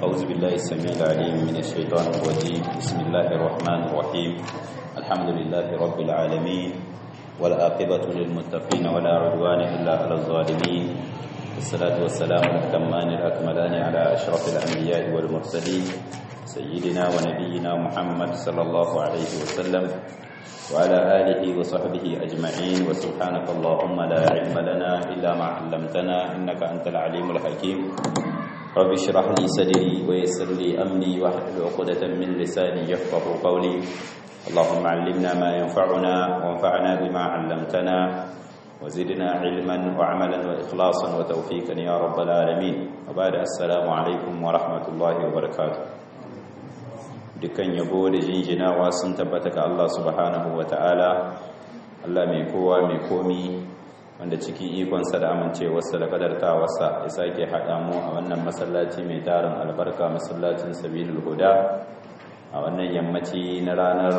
أعوذ بالله السميع العليم من الشيطان الرجيم بسم الله الرحمن الرحيم الحمد لله رب العالمين والعاقبة للمتقين ولا عدوان إلا على الظالمين والصلاة والسلام الأتمان الأكملان على أشرف الأنبياء والمرسلين سيدنا ونبينا محمد صلى الله عليه وسلم وعلى آله وصحبه أجمعين وسبحانك اللهم لا علم لنا إلا ما علمتنا إنك أنت العليم الحكيم رب اشرح لي صدري ويسر لي أمري واحلل عقدة من لساني يفقه قولي اللهم علمنا ما ينفعنا وانفعنا بما علمتنا وزدنا علما وعملا وإخلاصا وتوفيقا يا رب العالمين وبعد السلام عليكم ورحمة الله وبركاته dukkan yabo da jinjinawa sun tabbata ga Allah subhanahu wa ta'ala Allah mai kowa mai komi wanda cikin ikonsa da amincewarsa da kadartawarsa ya sake haɗa mu a wannan masallaci mai tarin albarka masallacin sabilul huda a wannan yammaci na ranar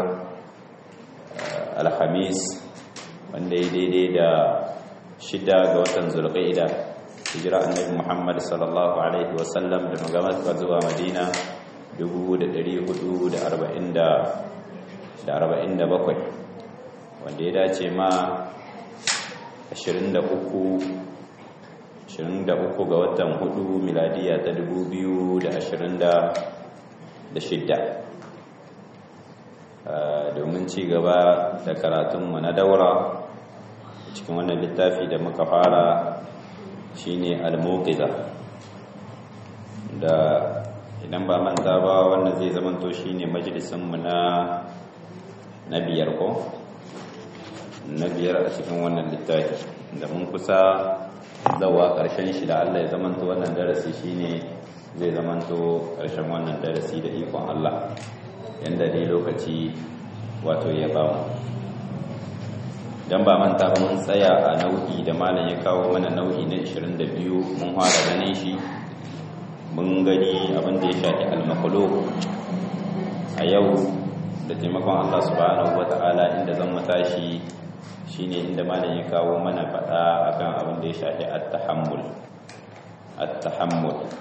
alhamis wanda ya daidai da shida ga watan zulqa'ida hijira annabi Muhammad sallallahu alaihi wasallam da magamata zuwa Madina 447 wanda ya dace ma 23 23 ga watan 4 miladiya ta 2026 domin ci gaba da karatunmu na daura cikin wannan littafi da muka fara shine al-muqiza da idan ba manta ba wannan zai zamanto shine majalisinmu na na biyar ko na biyar a cikin wannan littafi da mun kusa zawa ƙarshen shi da Allah ya zamanto wannan darasi shine zai zamanto ƙarshen wannan darasi da ikon Allah yanda dai lokaci wato ya ba mu dan ba manta ba mun tsaya a nau'i da malam ya kawo mana nau'i na 22 mun fara ganin shi mun gani abin da ya shafi almakulu a yau da taimakon Allah subhanahu wata'ala inda zan matashi shine inda malam ya kawo mana faɗa akan abin da ya shafi at-tahammul at-tahammul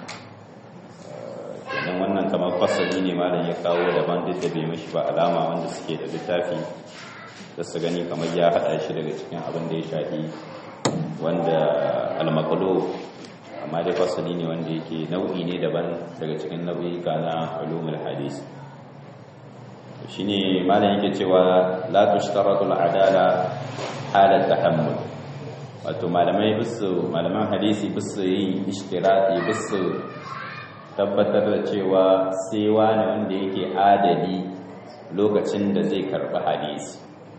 kenan wannan kamar fasali ne malam ya kawo daban duk da bai mishi ba alama wanda suke da littafi da su gani kamar ya haɗa shi daga cikin abin da ya shafi wanda almakulu amma dai fasali ne wanda yake nau'i ne daban daga cikin nau'ika na ulumul hadis shine malam yake cewa la tushtaratu al-adala halat tahammul wato malamai bisu malaman hadisi bisu yin ishtirati bisu tabbatar da cewa sai wani wanda yake adali lokacin da zai karbi hadisi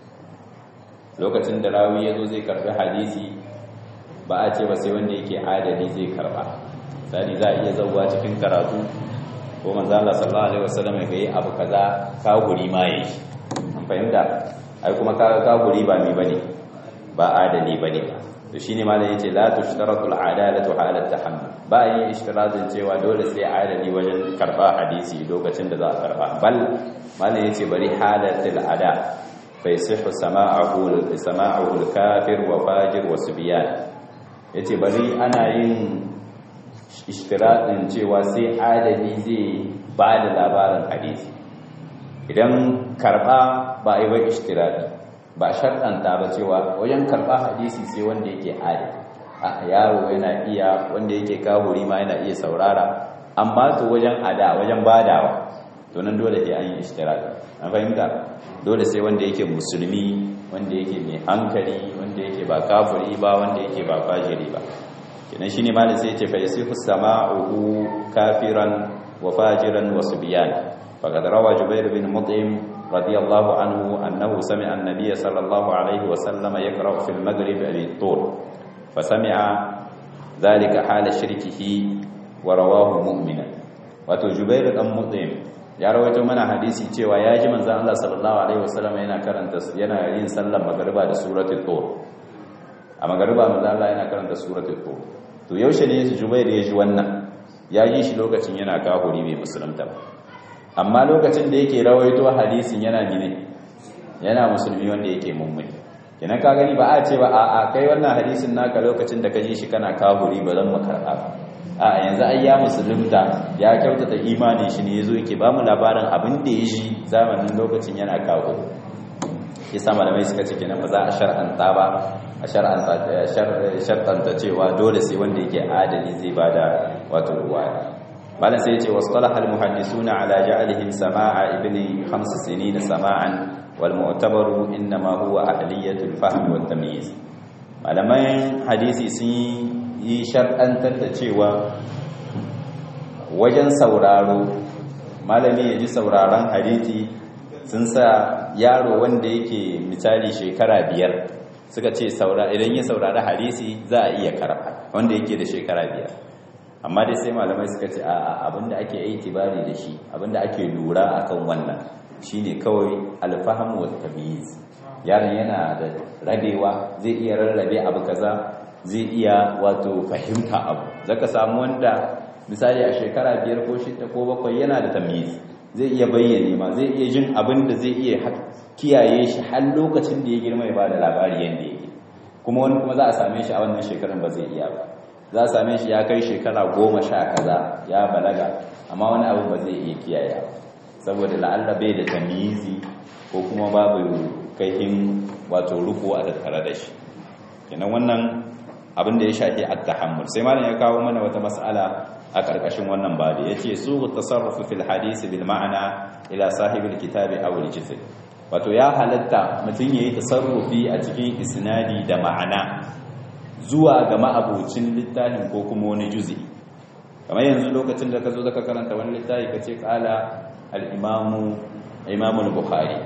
lokacin da rawi yazo zai karbi hadisi ba a ce ba sai wanda yake adali zai karba misali za a iya zauwa cikin karatu ko manzo Allah sallallahu alaihi wasallam ya yi abu kaza ka guri ma yi an fahimta ai kuma ka ka guri ba mi bane ba adali bane to shine malam yace la tushtaratu al-adalatu ala at-tahammul ba yin ishtiratin cewa dole sai adali wajen karba hadisi lokacin da za a karba bal malam yace bari halatul ada fa yasihu sama'ahu sama'ahu al-kafir wa fajir wa subyan ya ce bari ana yin ishtiraɗin cewa sai adali zai ba da labarin hadisi idan karɓa ba a yi ba ishtiraɗi ba sharɗanta ba cewa wajen karɓa hadisi sai wanda yake adali a yaro yana iya wanda yake kawuri ma yana iya saurara amma to wajen ada wajen badawa to nan dole sai an yi ishtiraɗi an fahimta dole sai wanda yake musulmi wanda yake mai hankali wanda yake ba kafiri ba wanda yake ba fajiri ba kenan shine malam sai yace fa yasihu sama'uhu kafiran wa fajiran wa subyan faqad rawa jubair bin mut'im radiyallahu anhu annahu sami'a an-nabiy sallallahu alayhi wa sallam yaqra'u fil maghrib bi-tur fa sami'a dhalika hala shirkihi wa rawahu mu'mina wato jubair dan mut'im ya rawaito mana hadisi cewa ya ji manzon Allah sallallahu alaihi wasallam yana karanta yana yin sallar magriba da suratul tur a magriba manzon Allah yana karanta suratul tur to yaushe ne Jubair ya ji wannan ya ji shi lokacin yana kafiri bai musulunta ba amma lokacin da yake rawaito hadisin yana gine yana musulmi wanda yake mummuni kenan ka gani ba a ce ba a kai wannan hadisin naka lokacin da ka ji shi kana kafiri ba zan mu karɓa ba a yanzu ai ya musulunta ya kyautata imanin shi ne yazo yake ba mu labarin abin da ya shi zamanin lokacin yana kawo yasa malamai suka ce kenan ba za a shar'anta ba a shar'anta cewa dole sai wanda yake adali zai bada wato ruwaya malam sai yace wasalaha almuhaddisuna ala ja'alihim sama'a ibni khams sinin sama'an wal mu'tabaru inma huwa ahliyatul fahm wat tamyiz malaman hadisi sun yi shar'antar da cewa wajen sauraro malami ya ji sauraron hadisi sun sa yaro wanda yake misali shekara biyar suka ce idan ya saurari hadisi za a iya karfa wanda yake da shekara biyar amma dai sai malamai suka ce a abinda ake itibari da shi abinda ake lura akan wannan shine kawai alfahamu wa tamyiz yaron yana da rabewa zai iya rarrabe abu kaza zai iya wato fahimta abu zaka samu wanda misali a shekara biyar ko shida ko bakwai yana da tamyiz zai iya bayyane ma zai iya jin abin da zai iya kiyaye shi har lokacin da ya girma ya ba da labari yadda yake kuma wani kuma za a same shi a wannan shekarun ba zai iya ba za a same shi ya kai shekara goma sha kaza ya balaga amma wani abu ba zai iya kiyaye ba saboda la'alla bai da tamizi ko kuma babu kaihin wato ruku a tattare da shi kenan wannan abin da ya shafi at-tahammul sai malam ya kawo mana wata mas'ala a ƙarƙashin wannan babu yace su tasarrufu fil hadisi bil ma'ana ila sahibil kitabi aw al-jizr wato ya halatta mutum yayi tasarrufi a cikin isnadi da ma'ana zuwa ga ma'abucin littafin ko kuma wani juzi kamar yanzu lokacin da ka zo zaka karanta wani littafi kace qala al-imamu imamu al-bukhari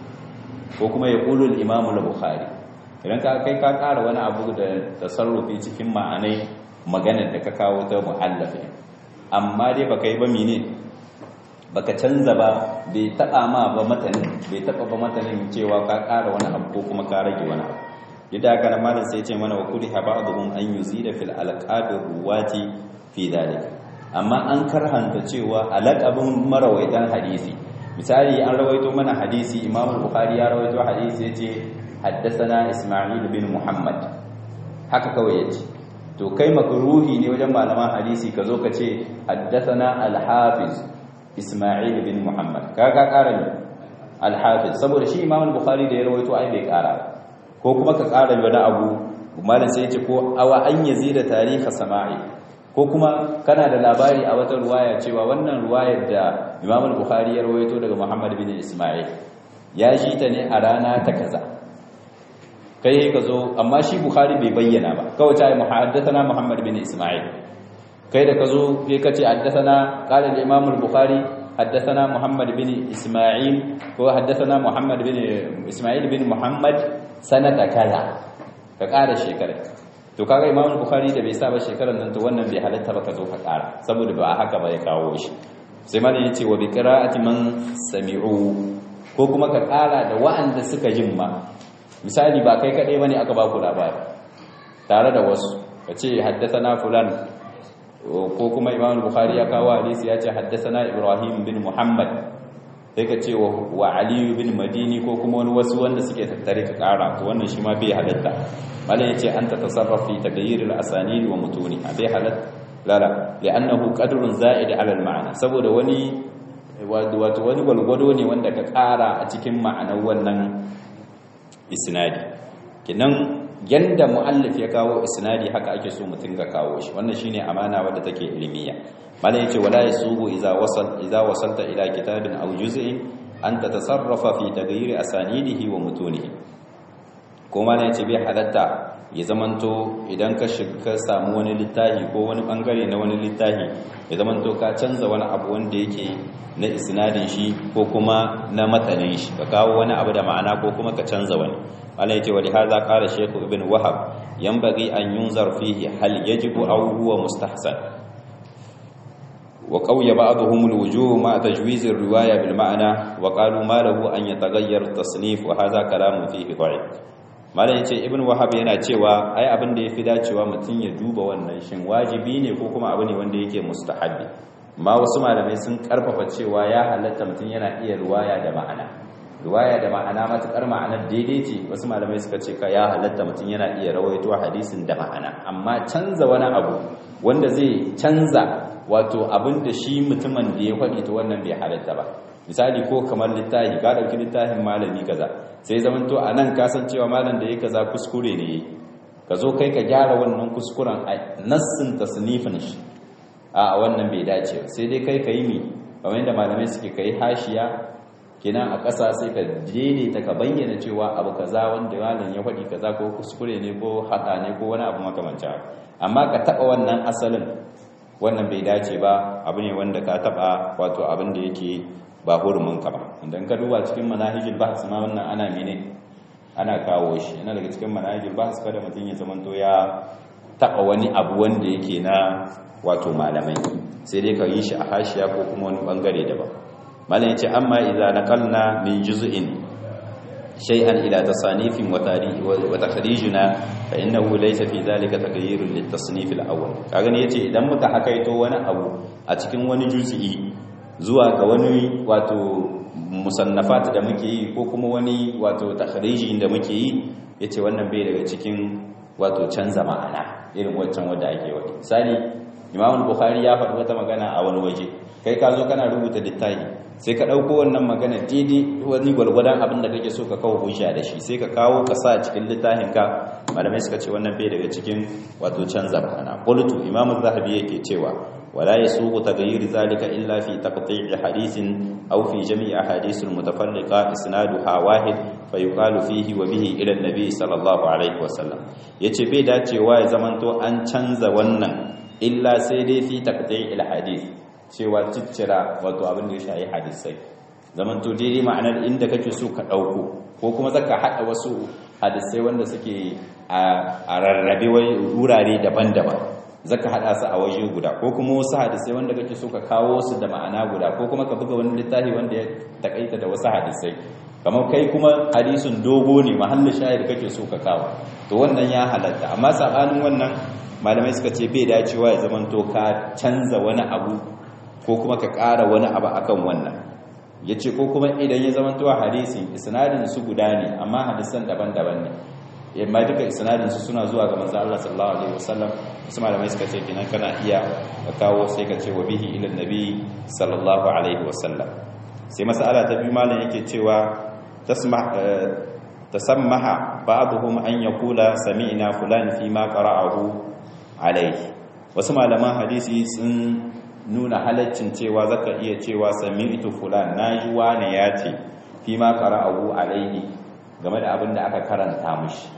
ko kuma yaqulu al-imamu al-bukhari idan ka kai ka ƙara wani abu da tasarrufi cikin ma'anai maganar da ka kawo ta mu'allafi amma dai baka yi ba mene baka canza ba bai taba ma ba matanin bai taba ba matanin cewa ka ƙara wani abu ko kuma ka rage wani abu yadda haka nan malam sai ya ce mana wa kuri ba'dhum an yuzida fil alqabir ruwati fi dalik amma an karhanta cewa alaqabin marawaitan hadisi misali an rawaito mana hadisi imam bukhari ya rawaito hadisi yace haddathana isma'il bin muhammad haka kawai yace to kai makruhi ne wajen malaman hadisi ka zo ka ce haddathana al-hafiz isma'il bin muhammad kaga ƙara ne al-hafiz saboda shi imam bukhari da ya rawaito ai bai ƙara ko kuma ka ƙara wani abu malam sai ya ce ko awa an yazida tarihi sama'i ko kuma kana da labari a wata ruwaya cewa wannan ruwayar da imam bukhari ya rawaito daga muhammad bin isma'il ya ji ta ne a rana ta kaza kai ka zo amma shi bukhari bai bayyana ba kawai ta yi muhaddathana muhammad bin isma'il kai da ka zo kai ka ce haddathana qala al-imam al-bukhari haddathana muhammad bin isma'il ko haddathana muhammad bin isma'il bin muhammad sanata kaza ka ƙara shekara to kaga imam al-bukhari da bai sa ba shekarar nan to wannan bai halatta ba ka zo ka ƙara saboda ba haka ba ya kawo shi sai malam yace wa bi qira'ati man sami'u ko kuma ka ƙara da wa'anda suka jin ma misali ba kai kaɗai bane aka ba ku labari tare da wasu ka ce haddasana fulan ko kuma imam bukhari ya kawo hadisi ya ce haddasana ibrahim bin muhammad sai ka ce wa aliyu bin madini ko kuma wani wasu wanda suke tattare ka kara to wannan shi ma bai halatta malam yace an ta tasarrafi tagayyir al-asanid wa mutuni bai halatta lala li'annahu qadrun za'id 'ala al-ma'na saboda wani wato wani gwalgwado ne wanda ka kara a cikin ma'anar wannan isnadi kinan yanda muallif ya kawo isnadi haka ake so mutum ga kawo shi wannan shine amana wadda take ilmiya malai yace wala yasubu idza wasal idza wasalta ila kitabin aw juz'in an tatasarrafa fi taghyir asanidihi wa mutunihi ko malai yace bai halatta ya zamanto idan ka shiga samu wani littafi ko wani bangare na wani littafi ya zamanto ka canza wani abu wanda yake na isnadin shi ko kuma na matanin shi ka kawo wani abu da ma'ana ko kuma ka canza wani Allah yake wali hadha qala shaykh ibn wahab yanbaghi an yunzar fihi hal yajibu aw huwa mustahsan wa qawya ba'dhum alwujuh ma tajwiz alriwaya bil ma'na wa qalu ma lahu an yataghayyar tasnif wa hadha kalamun fihi da'if malam yace ibn wahab yana cewa ai abin da yafi dacewa mutun ya duba wannan shin wajibi ne ko kuma abu ne wanda yake mustahabbi ma wasu malamai sun karfafa cewa ya halatta mutun yana iya ruwaya da ma'ana riwaya da ma'ana matukar ma'anar daidai ce wasu malamai suka ce ka ya halatta mutum yana iya rawaito hadisin da ma'ana amma canza wani abu wanda zai canza wato abin da shi mutumin da ya faɗi ta wannan bai halatta ba misali ko kamar littafi ka ɗauki littafin malami kaza sai zaman to a nan kasancewa malam da ya kaza kuskure ne ka zo kai ka gyara wannan kuskuren a nassin tasnifin shi a wannan bai dace ba sai dai kai ka yi mi kamar yadda malamai suke kai hashiya kenan a ƙasa sai ka daidaita ka bayyana cewa abu kaza wanda malam ya faɗi kaza ko kuskure ne ko haɗa ne ko wani abu makamancin amma ka taɓa wannan asalin wannan bai dace ba abu ne wanda ka taɓa wato abin da yake ba hurumin ka ba idan ka duba cikin manahijul bahs ma wannan ana mene ana kawo shi yana daga cikin manahijul bahs kada mutum ya zamanto ya taɓa wani abu wanda yake na wato malamai sai dai ka yi shi a hashiya ko kuma wani bangare daban malam yace amma idza naqalna min juz'in shay'an ila tasanifin wa tarikh wa takhrijuna fa innahu laysa fi dhalika taghayyurun lit tasnif al awwal kaga ne yace idan muka hakaito wani abu a cikin wani juz'i zuwa ga wani wato musannafat da muke yi ko kuma wani wato takhriji da muke yi yace wannan bai daga cikin wato canza ma'ana irin waccan wanda ake wani misali Imam Bukhari ya faɗi wata magana a wani waje kai ka zo kana rubuta littafi sai ka ɗauko wannan magana daidai wani gwargwadon abin da kake so ka kawo hujja da shi sai ka kawo ka sa cikin littafin ka malamai suka ce wannan bai daga cikin wato canza ma'ana qultu Imam Zahabi yake cewa wala yasuqu taghayyur zalika illa fi taqti' hadithin aw fi jami' ahadith al-mutafarriqa isnaduha wahid fa yuqalu fihi wa bihi ila an-nabi sallallahu alaihi wasallam yace bai dacewa ya zamanto an canza wannan illa sai dai fi taqti' al-hadith cewa ciccira wato abin da ya shayi hadisai zaman to daidai ma'anar inda kake so ka dauko ko kuma zaka hada wasu hadisai wanda suke a rarrabe wurare daban-daban zaka hada su a waje guda ko kuma wasu hadisai wanda kake so ka kawo su da ma'ana guda ko kuma ka buga wani littafi wanda ya takaita da wasu hadisai kamar kai kuma hadisin dogo ne mahallin shahid kake so ka kawo to wannan ya halatta amma sabanin wannan malamai suka ce bai dacewa ya zamanto ka canza wani abu ko kuma ka ƙara wani abu akan wannan ya ce ko kuma idan ya zama tuwa hadisin isnadin su guda ne amma hadisan daban-daban ne yamma duka isnadin su suna zuwa ga manzo Allah sallallahu alaihi wasallam wasu malamai suka ce kinan kana iya ka kawo sai ka ce wa bihi ila nabi sallallahu alaihi wasallam sai mas'ala ta biyu malam yake cewa tasma tasammaha ba'dhum an yaqula sami'na fulan fi ma qara'ahu alaihi wasu malaman hadisi sun nuna halaccin cewa zaka iya cewa sami'tu fulan naji wane ya ce fi ma qara'ahu alaihi game da abin da aka karanta mishi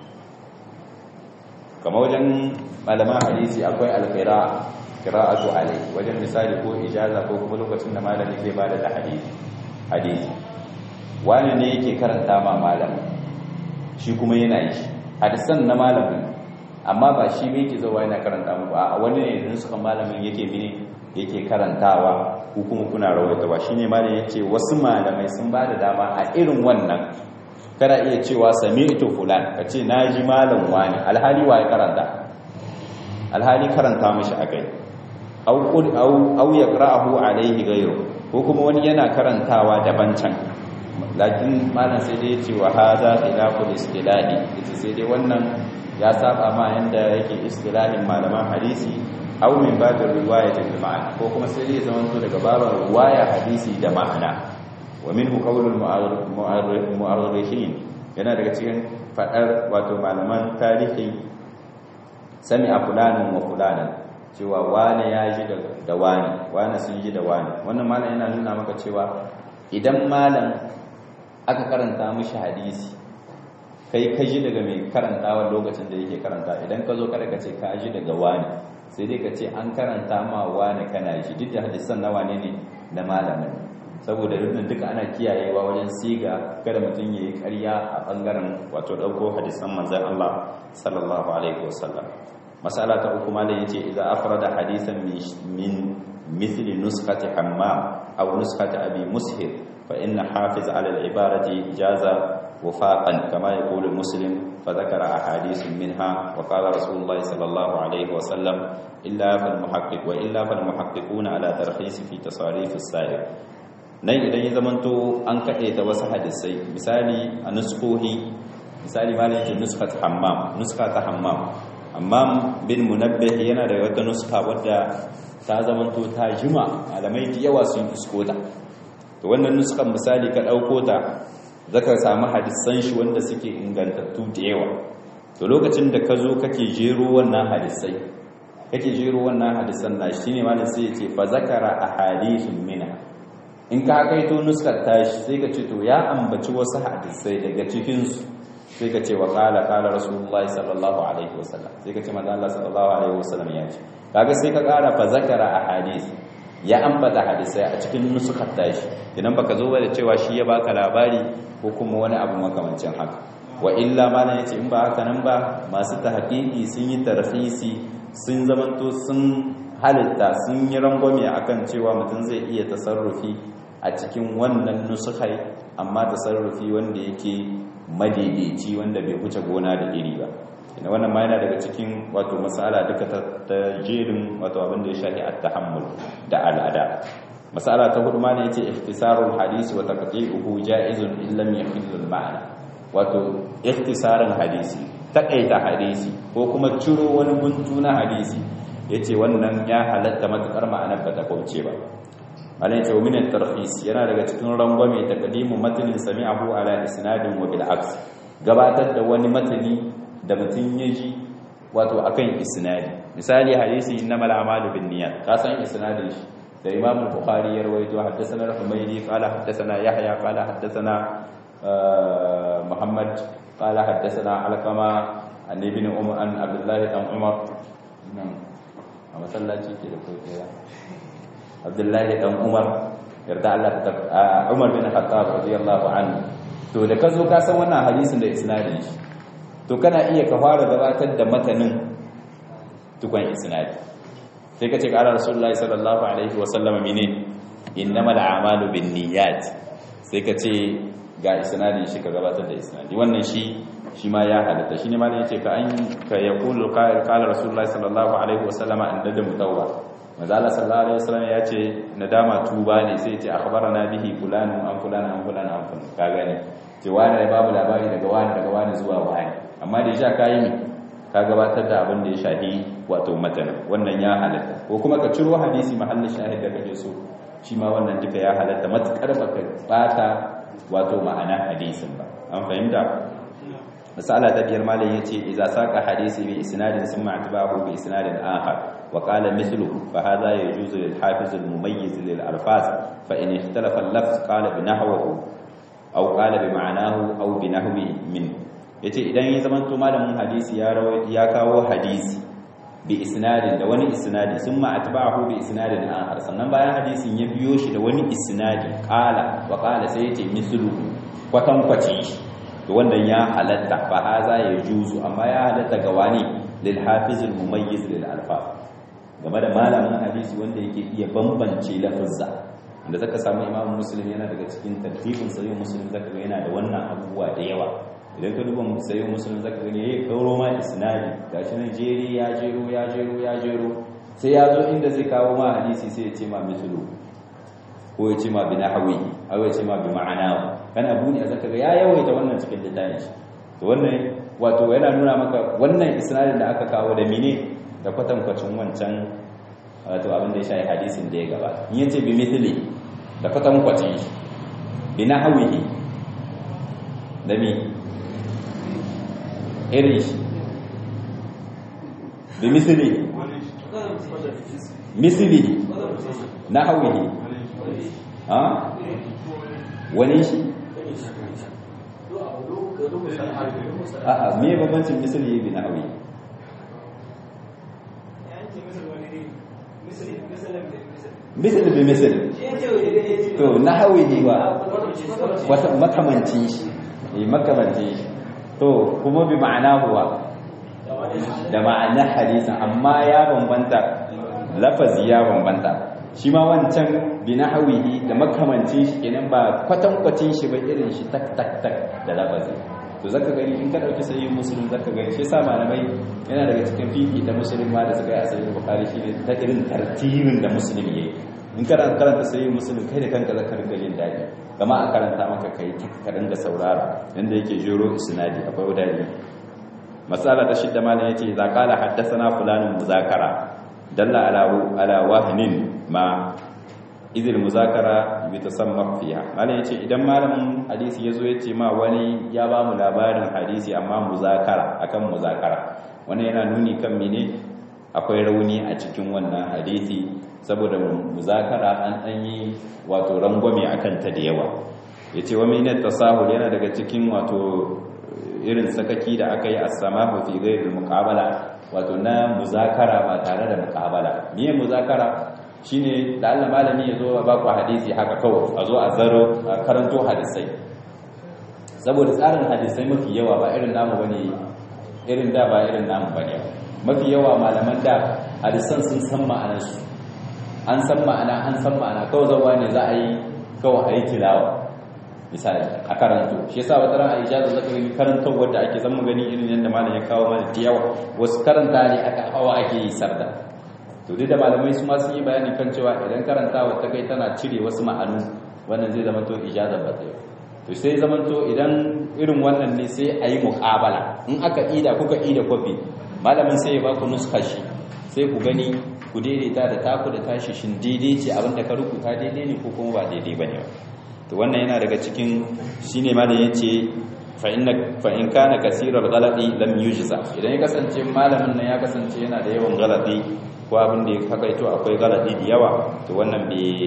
kamar wajen malaman hadisi akwai alqira qira'atu alaihi wajen misali ko ijaza ko kuma lokacin da malami zai bada da hadisi hadisi wane ne yake karanta ma malamin shi kuma yana yi hadisan na malamin amma ba shi ne yake zuwa yana karanta mu ba wani ne idan suka malamin yake mini yake karantawa ko kuma kuna rawaitawa shine malam yace wasu malamai sun bada dama a irin wannan kada iya cewa sami'tu fulan kace naji malam wani alhali wa ya karanta alhali karanta mishi akai aw qul aw aw yaqra'uhu alayhi ghayru ko kuma wani yana karantawa daban can lakin malam sai dai yace wa hadha khilaful istilahi yace sai dai wannan ya saba ma yanda yake istilahin malaman hadisi aw min babin riwaya da ma'ana ko kuma sai ya zama to daga babin riwaya hadisi da ma'ana wa minhu qawlul mu'arrikhin yana daga cikin fadar wato malaman tarihi sami'a fulanin wa fulanan cewa wane ya ji da wani wane sun ji da wani wannan malam yana nuna maka cewa idan malam aka karanta mishi hadisi kai ka ji daga mai karantawa lokacin da yake karanta idan ka zo kada ka ce ka ji daga wani sai dai ka ce an karanta ma wani kana ji duk da hadisan na wane ne na malamin saboda rubin duka ana kiyayewa wajen siga kada mutum ya yi karya a bangaren wato ɗauko hadisan manzan Allah sallallahu alaihi wasallam masala ta uku malam yace idza afrada hadisan min mithli nuskati hammam aw nuskati abi mushir fa inna hafiz ala al-ibarati jaza وفاقا كما يقول المسلم فذكر أحاديث منها وقال رسول الله صلى الله عليه وسلم إلا فالمحقق وإلا فالمحققون على ترخيص في تصاريف السائر nan idan ya zamanto an kaɗe ta wasu hadisai misali a nuskohi misali ma ne ke nuska ta hammam nuska ta hammam amma bin munabbih yana da wata nuska wadda ta zamanto ta jima malamai da yawa sun isko ta to wannan nuskan misali ka ɗauko ta zaka samu hadisan shi wanda suke ingantattu da yawa to lokacin da ka zo kake jero wannan hadisai kake jero wannan hadisan na shi ne malam sai ya ce fa zakara ahadithun mina in ka kaito nuskar tashi sai ka ce to ya ambaci wasu hadisai daga cikin su sai ka ce wa qala qala rasulullah sallallahu alaihi wasallam sai ka ce manzo Allah sallallahu alaihi wasallam ya ce kaga sai ka kara fa zakara ahadith ya ambata hadisai a cikin nuskar tashi idan baka zo da cewa shi ya baka labari ko kuma wani abu makamancin haka wa illa malam yace in ba haka nan ba masu tahqiqi sun yi tarhisi sun zamanto sun halitta sun yi rangwame akan cewa mutum zai iya tasarrufi a cikin wannan nusukai amma tasarrufi wanda yake madaidaici wanda bai wuce gona da iri ba ina wannan ma yana daga cikin wato masala duka ta jerin wato abin da ya shafi at-tahammul da al'ada masala ta hudu ma ne yace ikhtisarul hadisi wa taqdi'uhu ja'izun illam yakhillu al-ma'na wato ikhtisarin hadisi takaita hadisi ko kuma ciro wani buntu na hadisi yace wannan ya halatta matukar ma'anar ba ta kauce ba malai ce min at-tarhis yana daga cikin rangwame taqdimu matnin sami'ahu ala isnadin wa bil aks gabatar da wani matani da mutun yaji wato akan isnadi misali hadisi innamal a'malu binniyat ka san isnadin shi da imam al-bukhari ya rawaito haddathana al-humaydi qala haddathana yahya qala haddathana muhammad qala haddathana alqama an ibn umar an abdullah dan umar a masallaci ke da kokiya abdullahi dan umar yarda Allah ta umar bin khattab radiyallahu anhu to da kazo ka san wannan hadisin da isnadin shi to kana iya ka fara gabatar da matanin tukun isnadi sai ka ce qala rasulullahi sallallahu alaihi wa sallam mene innamal a'malu binniyat sai ka ce ga isnadin shi ka gabatar da isnadi wannan shi shi ma ya halatta shi ne ma ne yace ka an ka yaqulu qala rasulullahi sallallahu alaihi wa sallama inda da mutawwa mazala sallallahu alaihi wasallam ya ce nadama tuba ne sai ce akhbarana bihi fulan an fulan an fulan an fulan ka gane ce wani da babu labari daga wani daga wani zuwa wani amma da sha kayi ne ka gabatar da abin da ya shahi wato matan wannan ya halatta ko kuma ka ciro hadisi mahallin shahid da kake so shi ma wannan duka ya halatta matukar baka bata wato ma'ana hadisin ba an fahimta misala ta biyar malam yace idza saka hadisi bi isnadin summa atba'ahu bi isnadin akhar وقال مثله فهذا يجوز للحافظ المميز للألفاظ فإن اختلف اللفظ قال بنحوه أو قال بمعناه أو بنحو منه yace idan ya zama to malamin hadisi ya rawaito ya kawo hadisi bi isnadin da wani isnadi summa atba'ahu bi isnadin akhar sannan bayan hadisin ya biyo shi da wani isnadi qala wa qala sai yace mislu kwatan kwaci to wannan ya halatta fa haza ya juzu amma ya halatta ga wani lil hafiz al mumayyiz lil alfaz game da malamin hadisi wanda yake iya bambance lafazza da zaka samu imamu muslim yana daga cikin tartibin sahih muslim zaka ga yana da wannan abubuwa da yawa idan ka duba sahih muslim zaka ga yayi kauro ma isnadi gashi nan jeri ya jero ya jero ya jero sai ya zo inda zai kawo ma hadisi sai ya ce ma mislu ko ya ce ma bi nahwi ko ya ce ma bi ma'ana kana buni zaka ga ya yawaita wannan cikin littafin shi to wannan wato yana nuna maka wannan isnadin da aka kawo da mine da kwatankwacin wancan wato abin da ya shayi hadisin da ya gaba in yace bi mithli da kwatankwacin shi bi nahwihi da mi irin shi bi mithli mithli nahwihi ha wani shi a'a me bambancin misali bi nahwi misal bi misal to nahwi ne ba wata makamancin shi eh makamancin shi to kuma bi ma'ana huwa da ma'ana hadisin amma ya bambanta lafazi ya bambanta shi ma wancan bi nahwihi da makamancin shi kenan ba kwatankwacin shi ba irin shi tak tak tak da lafazi to zaka gani in ka dauki sahih muslim zaka gani shi yasa malamai yana daga cikin fiqi da muslim ma da suka yi a sahih bukhari shine ta irin tartibin da muslim yayi in kana karanta sai muslim kai da kanka zaka ringa jin dadi kama a karanta maka kai ka ringa saurara yanda yake jero isnadi akwai wadani masala ta shidda malam yace idza qala haddathana fulanun muzakara dalla ala ala wahnin ma idil muzakara yutasamma fiha malam yace idan malamin hadisi yazo yace ma wani ya ba mu labarin hadisi amma muzakara akan muzakara wannan yana nuni kan mene akwai rauni a cikin wannan hadisi saboda muzakara an dan yi wato rangwame akan ta da yawa yace wa min tasahul yana daga cikin wato irin sakaki da aka yi as-samahu fi ghairi muqabala wato na muzakara ba tare da muqabala miye muzakara shine da Allah malami ya zo ba ku hadisi haka kawai a zo a zaro a karanto hadisai saboda tsarin hadisai mafi yawa ba irin namu bane irin da ba irin namu bane mafi yawa malaman da hadisan sun san ma'anar su an san ma'ana an san ma'ana kawai zawa ne za a yi kawai a yi tilawa misali a karanto shi yasa wata ran Aisha da zaka gani karantar wanda ake zama gani irin yadda malam ya kawo mana da yawa wasu karanta ne aka hawa ake yi sarda to duk da malamai su ma sun yi bayani kan cewa idan karantawa ta kai tana cire wasu ma'anu wannan zai zama to ijazar ba zai to sai zama to idan irin wannan ne sai a yi muƙabala in aka ida kuka ida kwafi malamin sai ya baku nuska shi sai ku gani ku daidaita da taku da tashi shin daidai ce abinda ka rubuta daidai ne ko kuma ba daidai ba ne to wannan yana daga cikin shine ma da yace fa inna fa in kana kaseerar ghalati lam yujza idan ya kasance malamin nan ya kasance yana da yawan ghalati ko abin da ya hakaito akwai galadi da yawa to wannan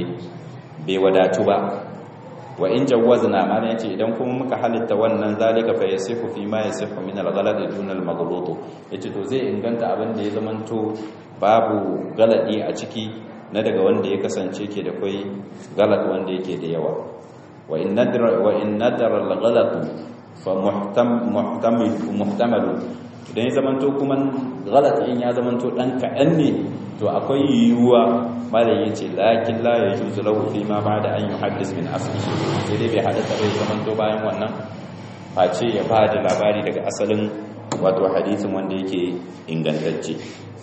bai wadatu ba wa in jawazna mana yace idan kuma muka halitta wannan zalika fa yasifu fi ma yasifu min al-ghalad dun al-maghlut yace to zai inganta abin da ya zamanto babu galadi a ciki na daga wanda ya kasance ke da kai galad wanda yake da yawa wa in nadra wa in nadara al-ghalad fa muhtam muhtamil muhtamal idan ya zamanto kuma galat in ya zamanto dan kaɗan ne to akwai yiwuwa malam yace lakin la yajuzu lahu fi ma ba'da an yuhaddis min asli sai dai bai hada bai zamanto bayan wannan face ya ba da labari daga asalin wato hadisin wanda yake ingantacce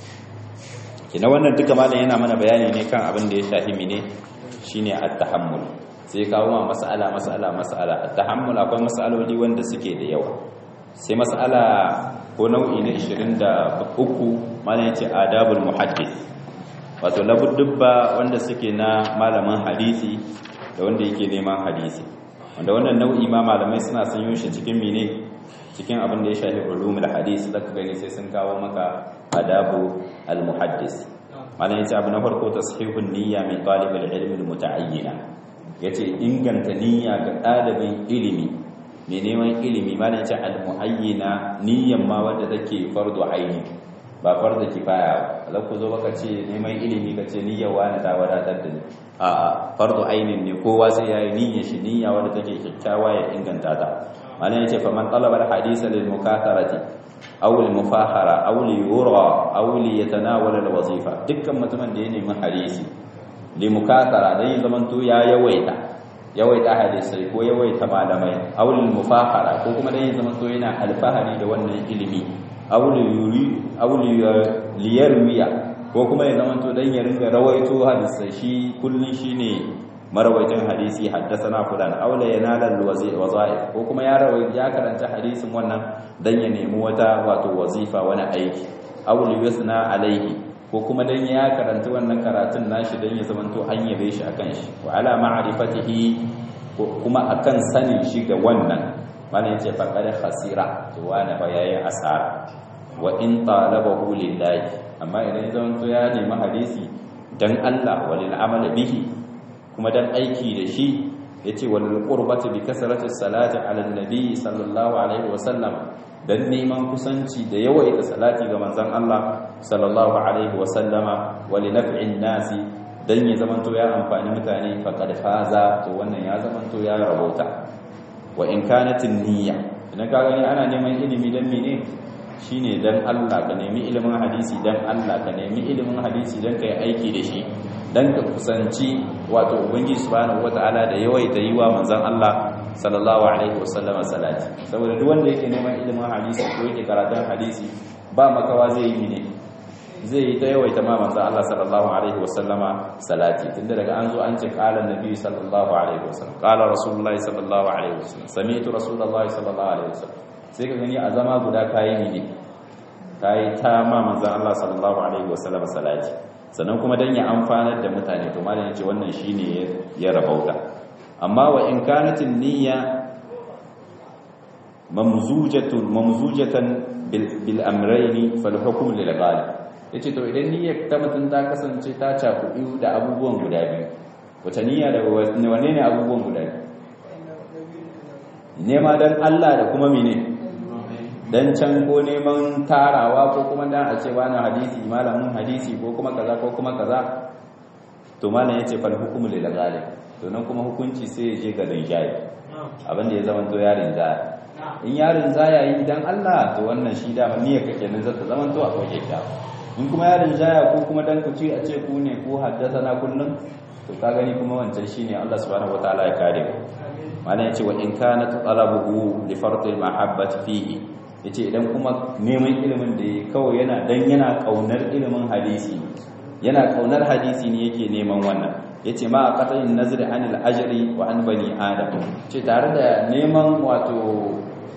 kina wannan duka malam yana mana bayani ne kan abin da ya shafi mine shine at-tahammul sai kawo ma mas'ala mas'ala mas'ala at-tahammul akwai mas'aloli wanda suke da yawa sai mas'ala ko nau'i na 23 malam yace adabul muhaddith wato labuddubba wanda suke na malamin hadisi da wanda yake neman hadisi wanda wannan nau'i ma malamai suna sun yi shi cikin mine cikin abin da ya shafi ulumul hadis zaka gani sai sun kawo maka adabu al muhaddis malam yace abu na farko tasihihun niyya min talib al ilm al muta'ayyina yace inganta niyya ga ɗalibin ilimi mai neman ilimi ma da ce al-muayyina niyyan ma wanda take fardu aini ba fardu kifaya ba ku zo baka ce neman ilimi ka ce niyyar wani ta wadatar da ni a fardu ainin ne kowa sai yayi niyyar shi niyya wanda take kyakkyawa ya inganta ta malan yace fa man talaba al-hadith lil mukatharati aw lil mufahara aw li yura aw li yatanawala al-wazifa dukkan mutumin da ya nemi hadisi li mukathara dan ya zamanto ya yawaita yawaita hadisai ko yawaita malamai aulil mufahara ko kuma dan ya zama to yana alfahari da wannan ilimi aulil yuri aulil liyarwiya ko kuma ya zama to dan ya ringa rawaito hadisai shi kullun shine marawaitin hadisi haddathana fulan aula yanala alwazaif ko kuma ya rawai ya karanta hadisin wannan dan ya nemi wata wato wazifa wani aiki aulil yusna alaihi ko kuma dan ya karanta wannan karatun nashi dan ya zamanto an yabe shi akan shi wa ala ma'rifatihi kuma akan sanin shi ga wannan mana yace faqad khasira to wani fa yayi asara wa in talabahu lillahi amma idan ya zamanto ya nemi hadisi dan Allah walil amal bihi kuma dan aiki da shi yace wal qurbati bi kasrati salati ala nabi sallallahu alaihi wasallam dan neman kusanci da yawaita salati ga manzon Allah sallallahu alaihi wasallama wali naf'in nasi dan ya zamanto ya amfani mutane faqad faza to wannan ya zamanto ya rabota wa in kanat niyya idan ka gani ana neman ilimi dan mene shine dan Allah ka nemi ilimin hadisi dan Allah ka nemi ilimin hadisi dan kai aiki da shi dan ka kusanci wato ubangiji subhanahu wataala da yawaita yiwa manzon Allah sallallahu alaihi wasallama salati saboda duk wanda yake neman ilimin hadisi ko yake karatun hadisi ba makawa zai yi ne zai yi ta yawaita ma manzo Allah sallallahu alaihi wasallama salati tunda daga an zo an ce qala annabi sallallahu alaihi wasallam qala rasulullahi sallallahu alaihi wasallam sami'tu rasulullahi sallallahu alaihi wasallam sai ka gani a zama guda kayi ne kayi ta ma manzo Allah sallallahu alaihi wasallama salati sannan kuma dan ya amfanar da mutane to malam yace wannan shine ya rabauta amma wa in kanatin niyya mamzujatun mamzujatan bil amrayni fal hukm lil ghalib yace to idan niyyar ta mutun ta kasance ta cakuɗi da abubuwan guda biyu wata niyya da wanne ne abubuwan guda biyu nema dan Allah da kuma mene dan can ko neman tarawa ko kuma dan a ce wani hadisi malamin hadisi ko kuma kaza ko kuma kaza to malam yace fal hukm lil ghalib to nan kuma hukunci sai ya je ga rinjaye abinda ya zama to yarin zaya in yarin zaya yi idan Allah to wannan shi da niyyar kake nan zata zama to a waje ka in kuma yarin zaya ko kuma dan ku ce a ce ku ne ko haddasa na kullun to ka gani kuma wancan shine Allah subhanahu wataala ya kare mu malam yace wa in kana talabuhu li fardil mahabbati fihi yace idan kuma neman ilimin da kawai yana dan yana kaunar ilimin hadisi yana kaunar hadisi ne yake neman wannan yace ma a qat'in nazri anil ajri wa an bani adam ce tare da neman wato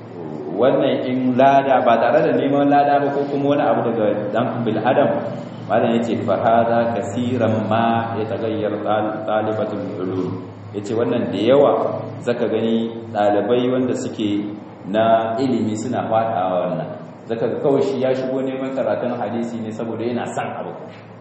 wannan in lada ba tare da neman lada ba ko kuma wani abu daga dan bil adam malam yace fa hada kaseeran ma yataghayyar talibatul ulum yace wannan da yawa zaka gani dalibai wanda suke na ilimi suna fadawa wannan zaka ga kawai shi ya shigo neman karatun hadisi ne saboda yana son abu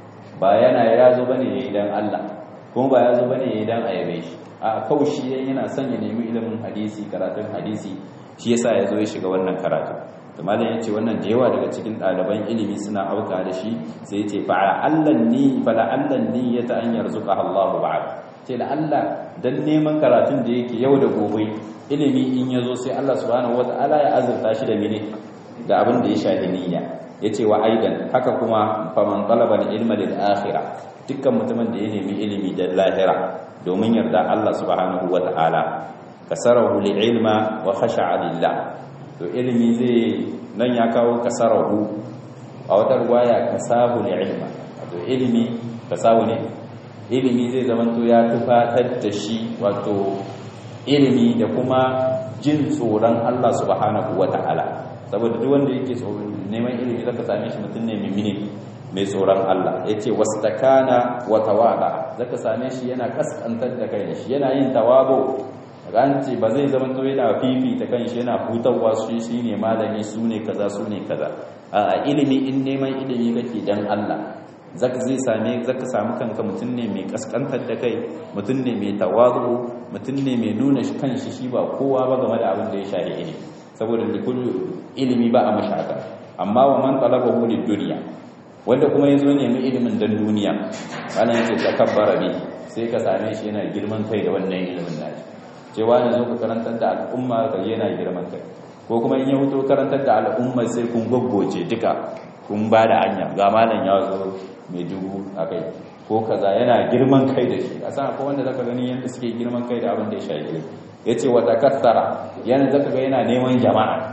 ba yana ya zo bane yayi dan Allah kuma ba ya zo bane yayi dan ayabe shi a kawai shi yana son ya nemi ilimin hadisi karatun hadisi shi yasa ya zo ya shiga wannan karatu to malam yace wannan da yawa daga cikin ɗaliban ilimi suna auka da shi sai yace fa allan ni fa allan ni ya ta an yarzuqa Allahu ba'd ce da Allah dan neman karatun da yake yau da gobe ilimi in yazo sai Allah subhanahu wataala ya azurta shi da mene da abin da ya shafi niyya yace wa aidan haka kuma faman talaba ilma lil akhirah dukkan mutumin da ya nemi ilimi da lahira domin yarda Allah subhanahu wataala kasarahu lil ilma wa khasha'a lillah to ilimi zai nan ya kawo kasarahu a wata ruwaya kasahu lil ilma to ilimi kasahu ne ilimi zai zama to ya tufatar da shi wato ilimi da kuma jin tsoron Allah subhanahu wataala saboda duk wanda yake tsoron neman ilimi zaka same shi mutum ne mimini mai tsoron Allah yace wastakana wa tawada zaka same shi yana kasantar da kai da shi yana yin tawabo ranci ba zai zama to yana fifita kanshi yana hutawa shi shine malami su ne kaza su ne kaza a ilimi in neman ilimi kake dan Allah zaka zai same zaka samu kanka mutum ne mai kaskantar da kai mutum ne mai tawazu mutum ne mai nuna kanshi shi ba kowa ba game da abin da ya shafi ilimi saboda likullu ilimi ba a mashaka amma wa man talabahu lid-dunya wanda kuma yazo nemi ilimin dan duniya wannan yake takabbara bi sai ka same shi yana girman kai da wannan ilimin nashi cewa ne zo ka karantar da al'umma ka yana girman kai ko kuma in ya huto karantar da al'umma sai kun goggoce duka kun ba da hanya ga malam ya zo mai dubu a kai ko kaza yana girman kai da shi a san akwai wanda zaka gani yadda suke girman kai da abin da ya shafi ya ce wata kattara yana zaka ga yana neman jama'a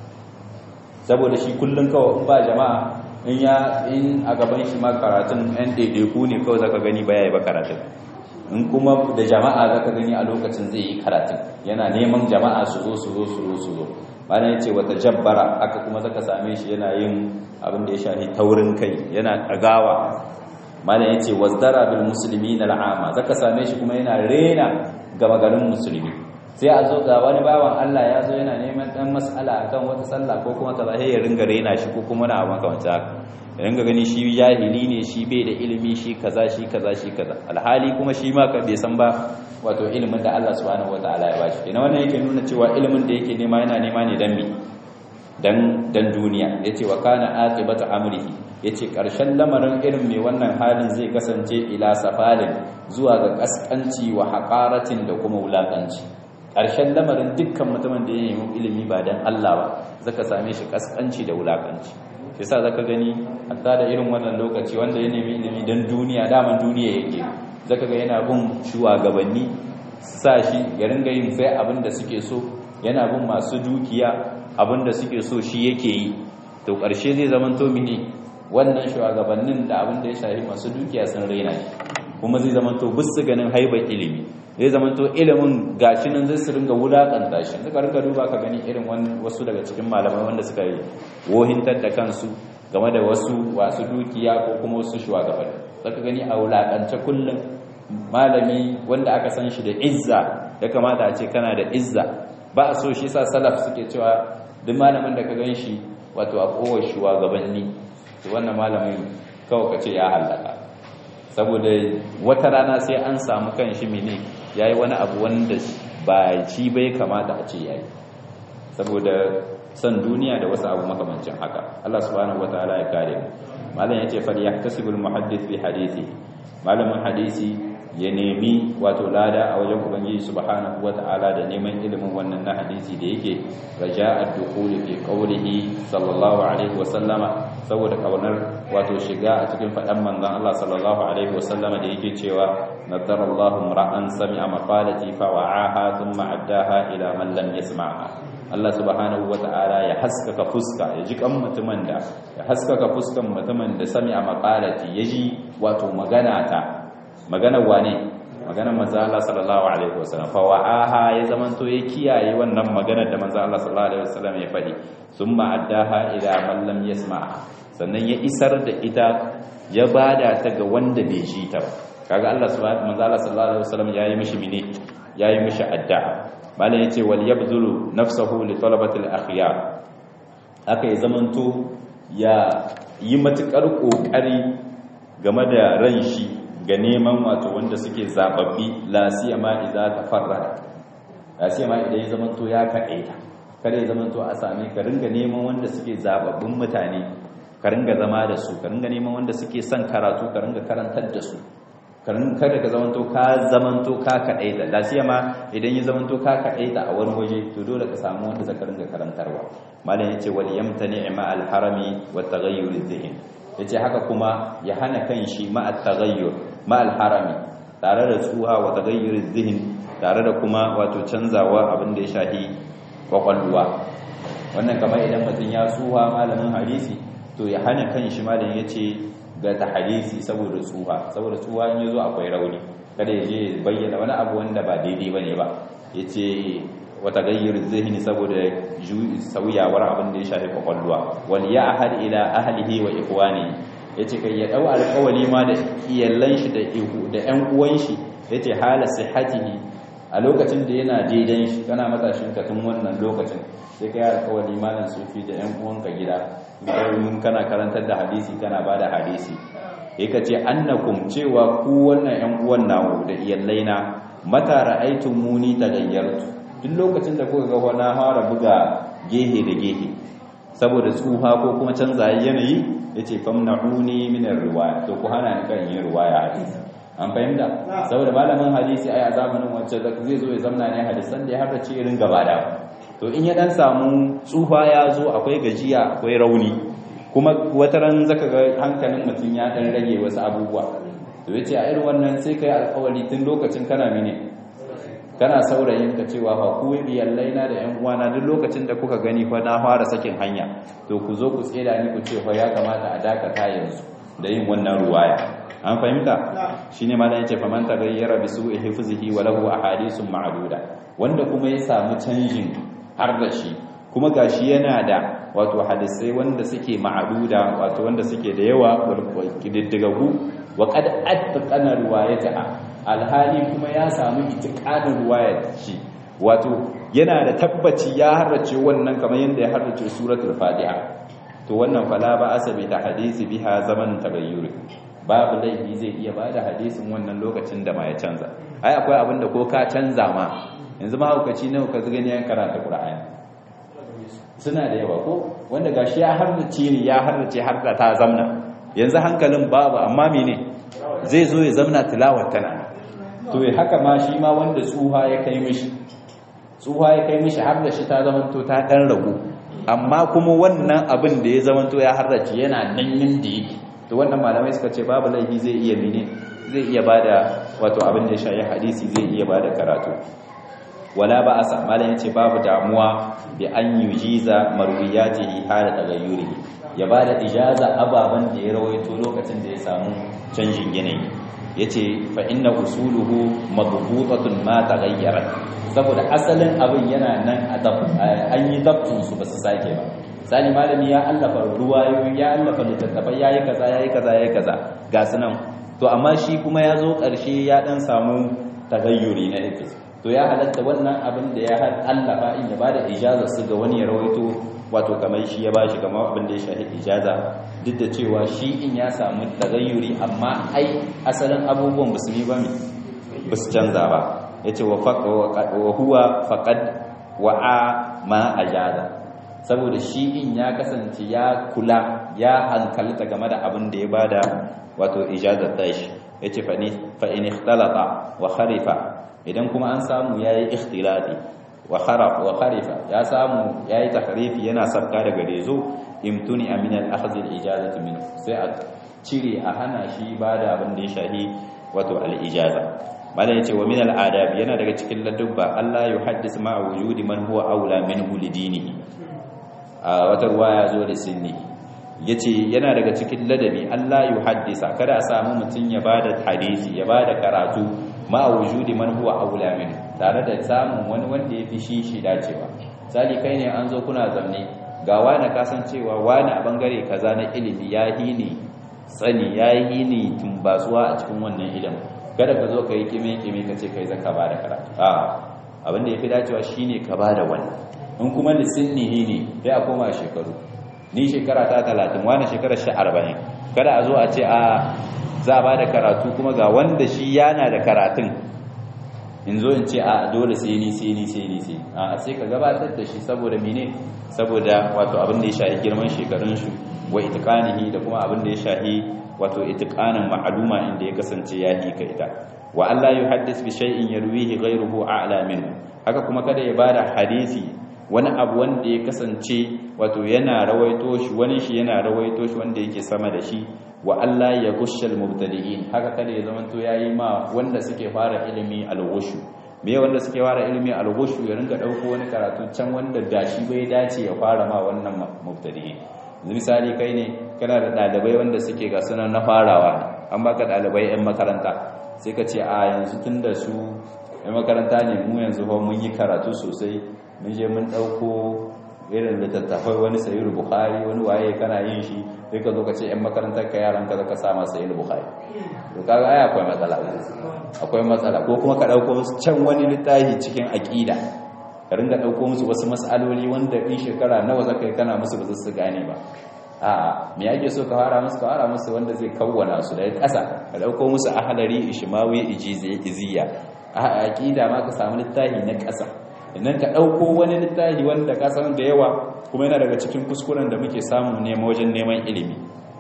saboda shi kullum kawai in ba jama'a in ya in a gaban shi ma karatun yan ɗaiɗaiku ne kawai zaka gani ba ya yi ba karatun in kuma da jama'a zaka gani a lokacin zai yi karatun yana neman jama'a su zo su zo su zo su zo bayan ya ce wata jabbara haka kuma zaka same shi yana yin abin da ya shafi taurin kai yana ɗagawa malam ya ce wazdara bil musulmi na la'ama zaka same shi kuma yana rena gama garin musulmi sai a zo ga wani bawan Allah ya zo yana neman dan mas'ala akan wata sallah ko kuma kaza sai ya ringa rena shi ko kuma na abin kamar haka ya ringa gani shi jahili ne shi bai da ilimi shi kaza shi kaza shi kaza alhali kuma shi ma bai san ba wato ilimin da Allah subhanahu wataala ya bashi ina wannan yake nuna cewa ilimin da yake nema yana nema ne dan mi dan dan duniya yace wa kana aqibatu amrihi yace karshen lamarin irin mai wannan halin zai kasance ila safalin zuwa ga kaskanci wa haqaratin da kuma wulakanci karshen lamarin dukkan mutumin da ya nemi ilimi ba dan Allah ba zaka same shi kaskanci da wulakanci yasa zaka gani hatta da irin wannan lokaci wanda ya nemi ilimi dan duniya daman duniya yake zaka ga yana bin shugabanni sa shi ya ringa yin sai abin da suke so yana bin masu dukiya abin da suke so shi yake yi to ƙarshe zai zamanto mini wannan shugabannin da abin da ya shafi masu dukiya sun raina shi kuma zai zama to bisu ganin haibar ilimi zai zama to ilimin gashi nan zai su ringa wulakanta shi suka ringa duba ka gani irin wasu daga cikin malamai wanda suka yi wohintar da kansu game da wasu wasu dukiya ko kuma wasu shugabanni zaka gani a wulakance kullum malami wanda aka san shi da izza ya kamata a ce kana da izza ba a so shi sa salaf suke cewa duk malamin da ka gan shi wato a kowar shugabanni to wannan malamin kawai ka ce ya halaka saboda wata rana sai an samu kan shi mene ya yi wani abu wanda ba shi bai kamata a ce ya yi saboda son duniya da wasu abu makamancin haka Allah subhanahu wataala ya kare mu malam yace fal yahtasibul muhaddith fi hadithi malamin hadisi ya nemi wato lada a wajen ubangiji subhanahu wataala da neman ilimin wannan na hadisi da yake raja'ad dukhuli fi qawlihi sallallahu alaihi wa sallama saboda kaunar wato shiga a cikin fadan manzon Allah sallallahu alaihi wa sallama da yake cewa nadarallahu ra'an sami'a maqalati fa wa'aha thumma addaha ila man lam yasma'ha Allah subhanahu wata'ala ya haskaka fuska ya ji kan mutumin da ya haskaka fuskan mutumin da sami a makalati ya ji wato magana ta maganar wane maganar manzo Allah sallallahu alaihi wasallam fa wa'aha ya zamanto ya kiyaye wannan maganar da manzo Allah sallallahu alaihi wasallam ya faɗi summa addaha ila man lam yasma sannan ya isar da ita ya bada ta ga wanda bai ji ta ba kaga Allah subhanahu manzo Allah sallallahu alaihi wasallam yayi mishi mine yayi mishi addu'a malam yace wal yabzulu nafsahu li talabati al akhyar aka yi zamanto ya yi matukar kokari game da ran shi ga neman wato wanda suke zababbi la siyama idza tafarrada la siyama idan ya zamanto ya kadaita kada ya zamanto a same ka ringa neman wanda suke zababbin mutane ka ringa zama da su ka ringa neman wanda suke son karatu ka ringa karantar da su kada ka zamanto ka zamanto ka kaɗaita lasiya ma idan ya zamanto ka kaɗaita a wani waje to dole ka samu wanda zaka ringa karantarwa malam yace wal yamtani ma al harami wa taghayyur dhihn yace haka kuma ya hana kanshi ma at taghayyur ma al harami tare da tsuha wa taghayyur dhihn tare da kuma wato canzawa abin da ya shahi kwakwalwa wannan kamar idan mutum ya tsuha malamin hadisi to ya hana kanshi malam yace ga ta hadisi saboda tsuha saboda tsuha in yazo akwai rauni kada ya je bayyana wani abu wanda ba daidai bane ba yace wata gayyar zihni saboda sauyawar abin da ya shafi kwakwalwa wal ya'had ila ahlihi wa ikhwani yace kai ya dau alƙawali ma da iyallan shi da ihu da ƴan uwan shi yace hala sihhatihi a lokacin da yana daidan shi kana matashin ka tun wannan lokacin sai kai alƙawali malan sufi da ƴan uwanka gida mun kana karantar da hadisi kana bada hadisi yake ce annakum cewa ku wannan ƴan uwan nawo da iyallaina mata ra'aytum muni tagayyartu duk lokacin da kuka ga wani fara buga gehe da gehe saboda tsuha ko kuma canza yanayi yace famna'uni min ar-riwaya to ku hana ni kan yin riwaya hadisi an fahimta saboda malamin hadisi ai a zamanin wancan zai zo ya zamna ne hadisan da ya harda ce irin gaba da to in ya dan samu tsufa ya zo akwai gajiya akwai rauni kuma wata ran zaka ga hankalin mutum ya dan rage wasu abubuwa to yace a irin wannan sai kai alƙawari tun lokacin kana mene kana saurayin ka cewa fa ku biyallaina da ƴan uwana duk lokacin da kuka gani fa na fara sakin hanya to ku zo ku tseda ni ku ce fa ya kamata a dakata yanzu da yin wannan ruwaya an fahimta shine ma dan yace fa man tagayyara bi su'i hifzihi wa lahu ahadithun ma'duda wanda kuma ya samu canjin har da shi kuma gashi yana da wato hadisai wanda suke ma'aduda wato wanda suke da yawa kididdigagu wa qad attaqana riwayataha alhali kuma ya samu itiqadin riwayat shi wato yana da tabbaci ya harrace wannan kamar yanda ya harrace suratul fatiha to wannan fala ba asabi ta hadisi biha zaman tagayyuri babu laifi zai iya bada hadisin wannan lokacin da ma ya canza ai akwai abin da ko ka canza ma yanzu mahaukaci nawa ka gani ya karanta qur'ani suna da yawa ko wanda gashi ya hardace ni ya hardace har da ta zamna yanzu hankalin babu amma mene zai zo ya zamna tilawar tana to haka ma shi ma wanda tsuha ya kai mishi tsuha ya kai mishi har da shi ta zamanto ta dan ragu amma kuma wannan abin da ya zamanto ya hardace yana nan yanda yake to wannan malamai suka ce babu laifi zai iya mene zai iya bada wato abin da ya shayi hadisi zai iya bada karatu wala ba asa malam yace babu damuwa bi an yujiza marwiyatihi hala tagayyuri ya ba da ijaza ababen da ya rawaito lokacin da ya samu canjin yanayi ya ce fa'inna usuluhu mabubutatun ma ta gayyarar saboda asalin abin yana nan an yi dabtinsu ba su sake ba sani malami ya allafa ruwayoyi ya allafa littattafai ya yi kaza ya yi kaza ya yi kaza ga su nan to amma shi kuma ya zo ƙarshe ya ɗan samu tagayyuri na ifis to ya halatta wannan abin da ya allafa in ya ba da ijaza su ga wani ya rawaito wato kamar shi ya ba shi kamar abin da ya shahi ijaza duk da cewa shi in ya samu tagayyuri amma ai asalin abubuwan musulmi ba ba su canza ba ya ce wa huwa faƙad wa'a ma ajaza saboda shi in ya kasance ya kula ya hankalta game da abin da ya bada wato ijazar tashi ya ce fa'in ikhtalata wa kharifa idan kuma an samu ya yi ikhtilati wa kharifa ya samu ya yi takarifi yana sabka daga rezo imtuni aminal akhzil ijazati min sai a cire a hana shi ba da abin da ya shahi wato al-ijaza malam yace wa min al-adab yana daga cikin ladubba Allah ya haddis ma wujudi man huwa aula minhu lidinihi a wata ruwaya zo da sinni yace yana daga cikin ladabi Allah ya haddisa kada a samu mutun ya bada hadisi ya bada karatu ma wujudi man huwa aula minhu tare da samun wani wanda ya fi shi shi dacewa sali kai ne an zo kuna zamne ga wani kasancewa wani a bangare kaza na ilimi ya yi ne tsani ya yi ne tumbasuwa a cikin wannan ilimin kada ka zo ka yi kime-kime ka ce kai zaka ba da karatu a abinda ya fi dacewa shine ka ba da wani in kuma lissinnihi ne sai a koma shekaru ni shekara ta talatin wani shekara sha arba'in kada a zo a ce a za a ba da karatu kuma ga wanda shi yana da karatun in zo in ce a dole sai ni sai ni sai ni sai a sai ka gabatar da shi saboda mene saboda wato abin da ya shahi girman shekarun shi wa itiqanihi da kuma abin da ya shahi wato itiqanin ma'luma inda ya kasance ya yi ka ita wa Allah yuhaddis bi shay'in yarwihi ghayruhu a'la minhu haka kuma kada ya bada hadisi wani abu wanda ya kasance wato yana rawaito shi wani shi yana rawaito shi wanda yake sama da shi wa Allah ya gushal mubtadi'in haka kada ya zamanto yayi ma wanda suke fara ilimi al-ghushu me wanda suke fara ilimi al-ghushu ya ringa dauko wani karatu can wanda dashi bai dace ya fara ma wannan mubtadi'in yanzu misali kai ne kana da dalibai wanda suke ga sunan na farawa an baka dalibai yan makaranta sai ka ce a yanzu tunda su yan makaranta ne mu yanzu fa mun yi karatu sosai mun je mun dauko irin littattafai wani sayi bukhari wani waye kana yin shi sai ka zo ka ce yan makarantar ka yaran ka zaka sama sayi bukhari to kaga ai akwai matsala akwai matsala ko kuma ka dauko musu can wani littafi cikin aqida ka ringa dauko musu wasu mas'aloli wanda in shekara nawa zaka yi kana musu ba su gane ba a'a me yake so ka fara musu ka fara musu wanda zai kawwana su daga ƙasa ka dauko musu ahlari ishmawi ijiziya a aqida ma ka samu littafi na ƙasa idan ka ɗauko wani littafi wanda ka san da yawa kuma yana daga cikin kuskuren da muke samu nema wajen neman ilimi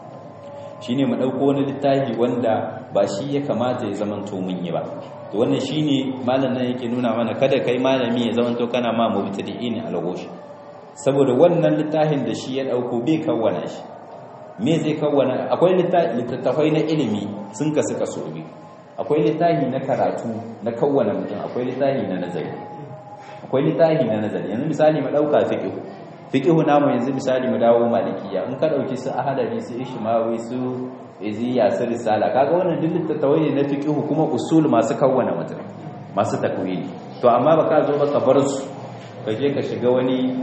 shi ne mu ɗauko wani littafi wanda ba shi ya kamata ya zamanto mun yi ba to wannan shi ne malam nan yake nuna mana kada kai malami ya zamanto kana ma mubtadi'in alghoshi saboda wannan littafin da shi ya ɗauko bai kawwana shi me zai kawwana akwai littattafai na ilimi sun kasu kaso biyu akwai littafi na karatu na kawwana mutum akwai littafi na nazari akwai littafi na nazari yanzu misali mu dauka fiqh fiqh namu yanzu misali mu dawo malikiya in ka dauki su ahadari su ishmawi su iziya su risala kaga wannan duk littattafai ne na fiqh kuma usul masu kawwana mutum masu takwili to amma baka zo baka bar su kaje ka shiga wani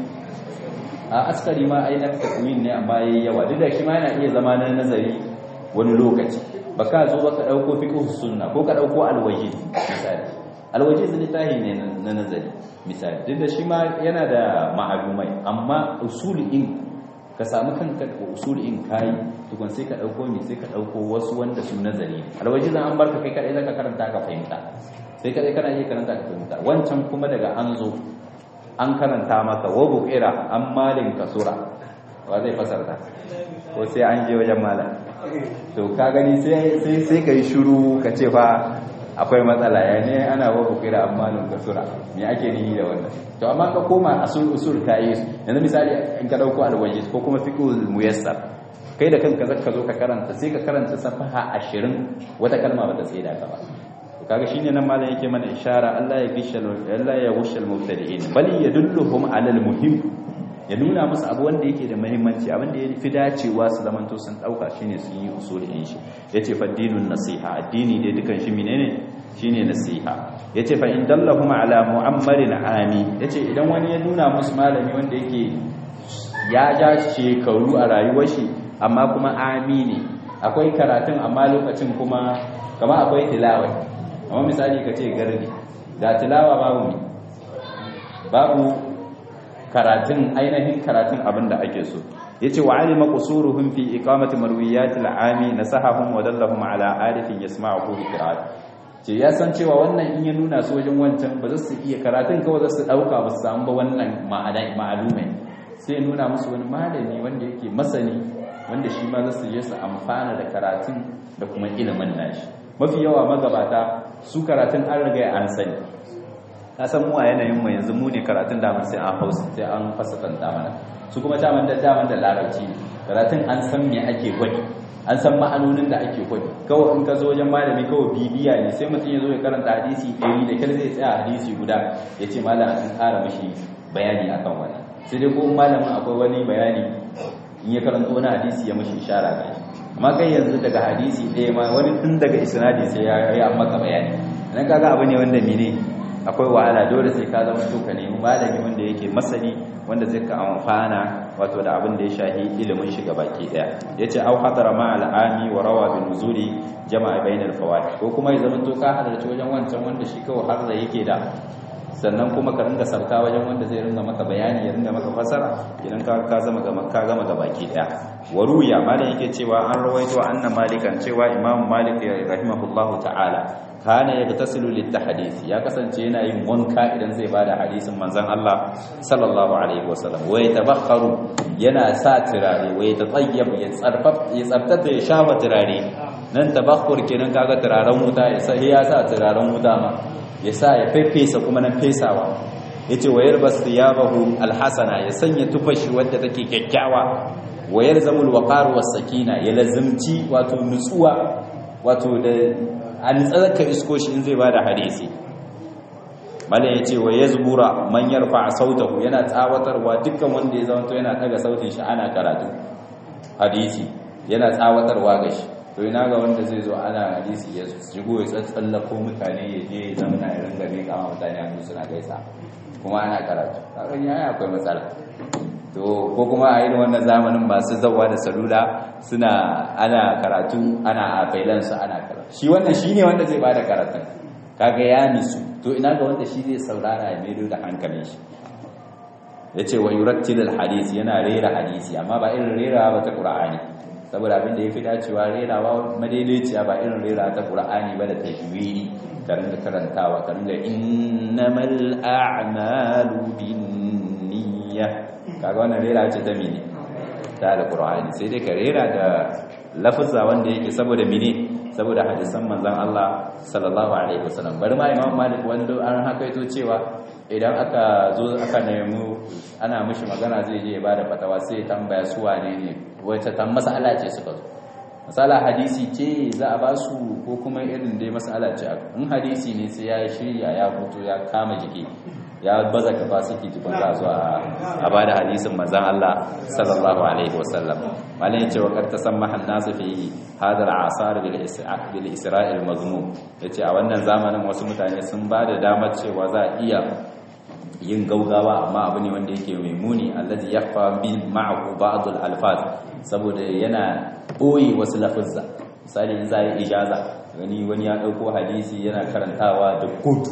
a askari ma ai na takwil ne amma yayi yawa duk da shi ma yana iya zama na nazari wani lokaci baka zo baka dauko fiqh sunna ko ka dauko alwajid misali alwajiz littafi ne na nazari misali duk da shi ma yana da ma'alumai amma usulin ka samu kanka usulin kai tukun sai ka dauko mi sai ka dauko wasu wanda su nazari alwajiz an barka kai kadai zaka karanta ka fahimta sai kadai kana iya karanta ka fahimta wancan kuma daga an zo an karanta maka wa buqira an malin kasura wa zai fasarta ko sai an je wajen malam to ka gani sai sai sai kai shiru ka ce fa akwai matsala ya ne ana wa bukira amma nun kasura me ake nihi da wannan to amma ka koma asul usul ka yi yanzu misali in ka dauko alwajiz ko kuma fiqhul muyassar kai da kanka zaka zo ka karanta sai ka karanta safaha 20 wata kalma bata sai da ka ba to kaga shine nan malam yake mana ishara Allah ya gishal Allah ya gushal mubtadi'in bal yadulluhum ala almuhim ya nuna musu abu wanda yake da muhimmanci abin da ya fi dacewa su zamanto sun dauka shine su yi usulin shi yace fa dinun nasiha addini dai dukan shi menene shine nasiha yace fa in dallahum ala mu'ammarin ami yace idan wani ya nuna musu malami wanda yake ya ja shekaru a rayuwar shi amma kuma ami ne akwai karatun amma lokacin kuma kama akwai tilawa amma misali kace gardi da tilawa babu babu karatun ainihin karatun abin da ake so yace wa alima qusuruhum fi iqamati marwiyatil ami nasahahum wa dallahum ala arifin yasma'uhu bi qira'at ce ya san cewa wannan in ya nuna su wajen wancan ba za su iya karatun kawai za su dauka ba su samu ba wannan ma'ana ma'alume sai nuna musu wani malami wanda yake masani wanda shi ma za su je su amfana da karatun da kuma ilimin nashi mafi yawa magabata su karatun an riga an sani ka san mu a yanayin mu yanzu mu ne karatun da mun sai an hausa sai an fasafanta mana su kuma daman da daman da larabci karatun an san me ake gwadi an san ma'anonin da ake gwadi kawai in ka zo wajen malami kawai bibiya ne sai mutum ya zo ya karanta hadisi ɗari da kyar zai tsaya hadisi guda ya ce malam an ƙara mishi bayani akan wannan sai dai ko malamin akwai wani bayani in ya karanta wani hadisi ya mishi ishara ga shi amma kai yanzu daga hadisi ɗaya ma wani tun daga isnadi sai ya yi maka bayani nan kaga abu ne wanda mene akwai wahala dole sai ka zama to ka nemi malami wanda yake masani wanda zai ka amfana wato da abin da ya shahi ilimin shi baki daya yace au hadara ma al'ami wa rawa bi nuzuli jama'a bainal fawaid ko kuma ya zama to ka halarci wajen wancan wanda shi kawai har da yake da sannan kuma ka ringa sarka wajen wanda zai ringa maka bayani ya ringa maka fasara idan ka ka zama ga ka gama ga baki daya waruya malam yake cewa an rawaito anna malikan cewa imam malik rahimahullahu ta'ala kana yagtasilu litahdith ya kasance yana yin wanka idan zai bada hadisin manzon Allah sallallahu alaihi wasallam wa yatabakharu yana sa turare wa yatayyab ya tsarfaf ya tsabtata ya shafa turare nan tabakhur kenan kaga turaren wuta ya sa ya sa turaren wuta ma ya sa ya fefesa kuma nan fesawa yace wa yarbas thiyabahu alhasana ya sanya tufashi wadda take kyakkyawa wa yalzamul waqar was sakina ya lazimci wato nutsuwa wato da an tsarka isko shi in zai ba da hadisi malam ya ce wa ya zubura man yarfa sautahu yana tsawatarwa dukkan wanda ya zama to yana daga sautin shi ana karatu hadisi yana tsawatarwa ga shi to ina ga wanda zai zo ana hadisi ya shigo ya tsatsallako mutane ya je ya zama na irin gari kama mutane hannu suna gaisa kuma ana karatu karon yaya akwai matsala to ko kuma a irin wannan zamanin masu zawa da salula suna ana karatu ana a failansu ana karatu shi wannan shi ne wanda zai bada karatun kaga ya nisu to ina ga wanda shi zai saurara ya mero da hankalin shi ya ce wa yurattilil hadisi yana rera hadisi amma ba irin rera ba ta ƙura'ani saboda abin da ya fi dacewa rerawa madaidaiciya ba irin rera ta ƙura'ani ba da tajwiri ka ringa karantawa ka ringa innamal a'malu binniyah kaga wannan rera ce ta mene ta alqur'ani sai dai ka rera da lafazza wanda yake saboda mene saboda hadisan manzon Allah sallallahu alaihi wasallam bari ma imam malik wanda an hakaito cewa idan aka zo aka nemi ana mishi magana zai je ya bada fatawa sai ya tambaya su wane ne wace tan mas'ala ce suka zo masala hadisi ce za a ba su ko kuma irin dai mas'ala ce in hadisi ne sai ya shirya ya fito ya kama jiki ya baza capacity tukun za zuwa a ba da hadisin manzan Allah sallallahu alaihi wasallam malai yace wa karta san mahan nasu fi hadar asar bil isra'il bil isra'il mazmum yace a wannan zamanin wasu mutane sun ba da damar cewa za a iya yin gaugawa amma abu ne wanda yake mai muni allazi yakhfa bil ma'ahu ba'd al alfaz saboda yana boye wasu lafazza misali in za yi ijaza gani wani ya dauko hadisi yana karantawa da gudu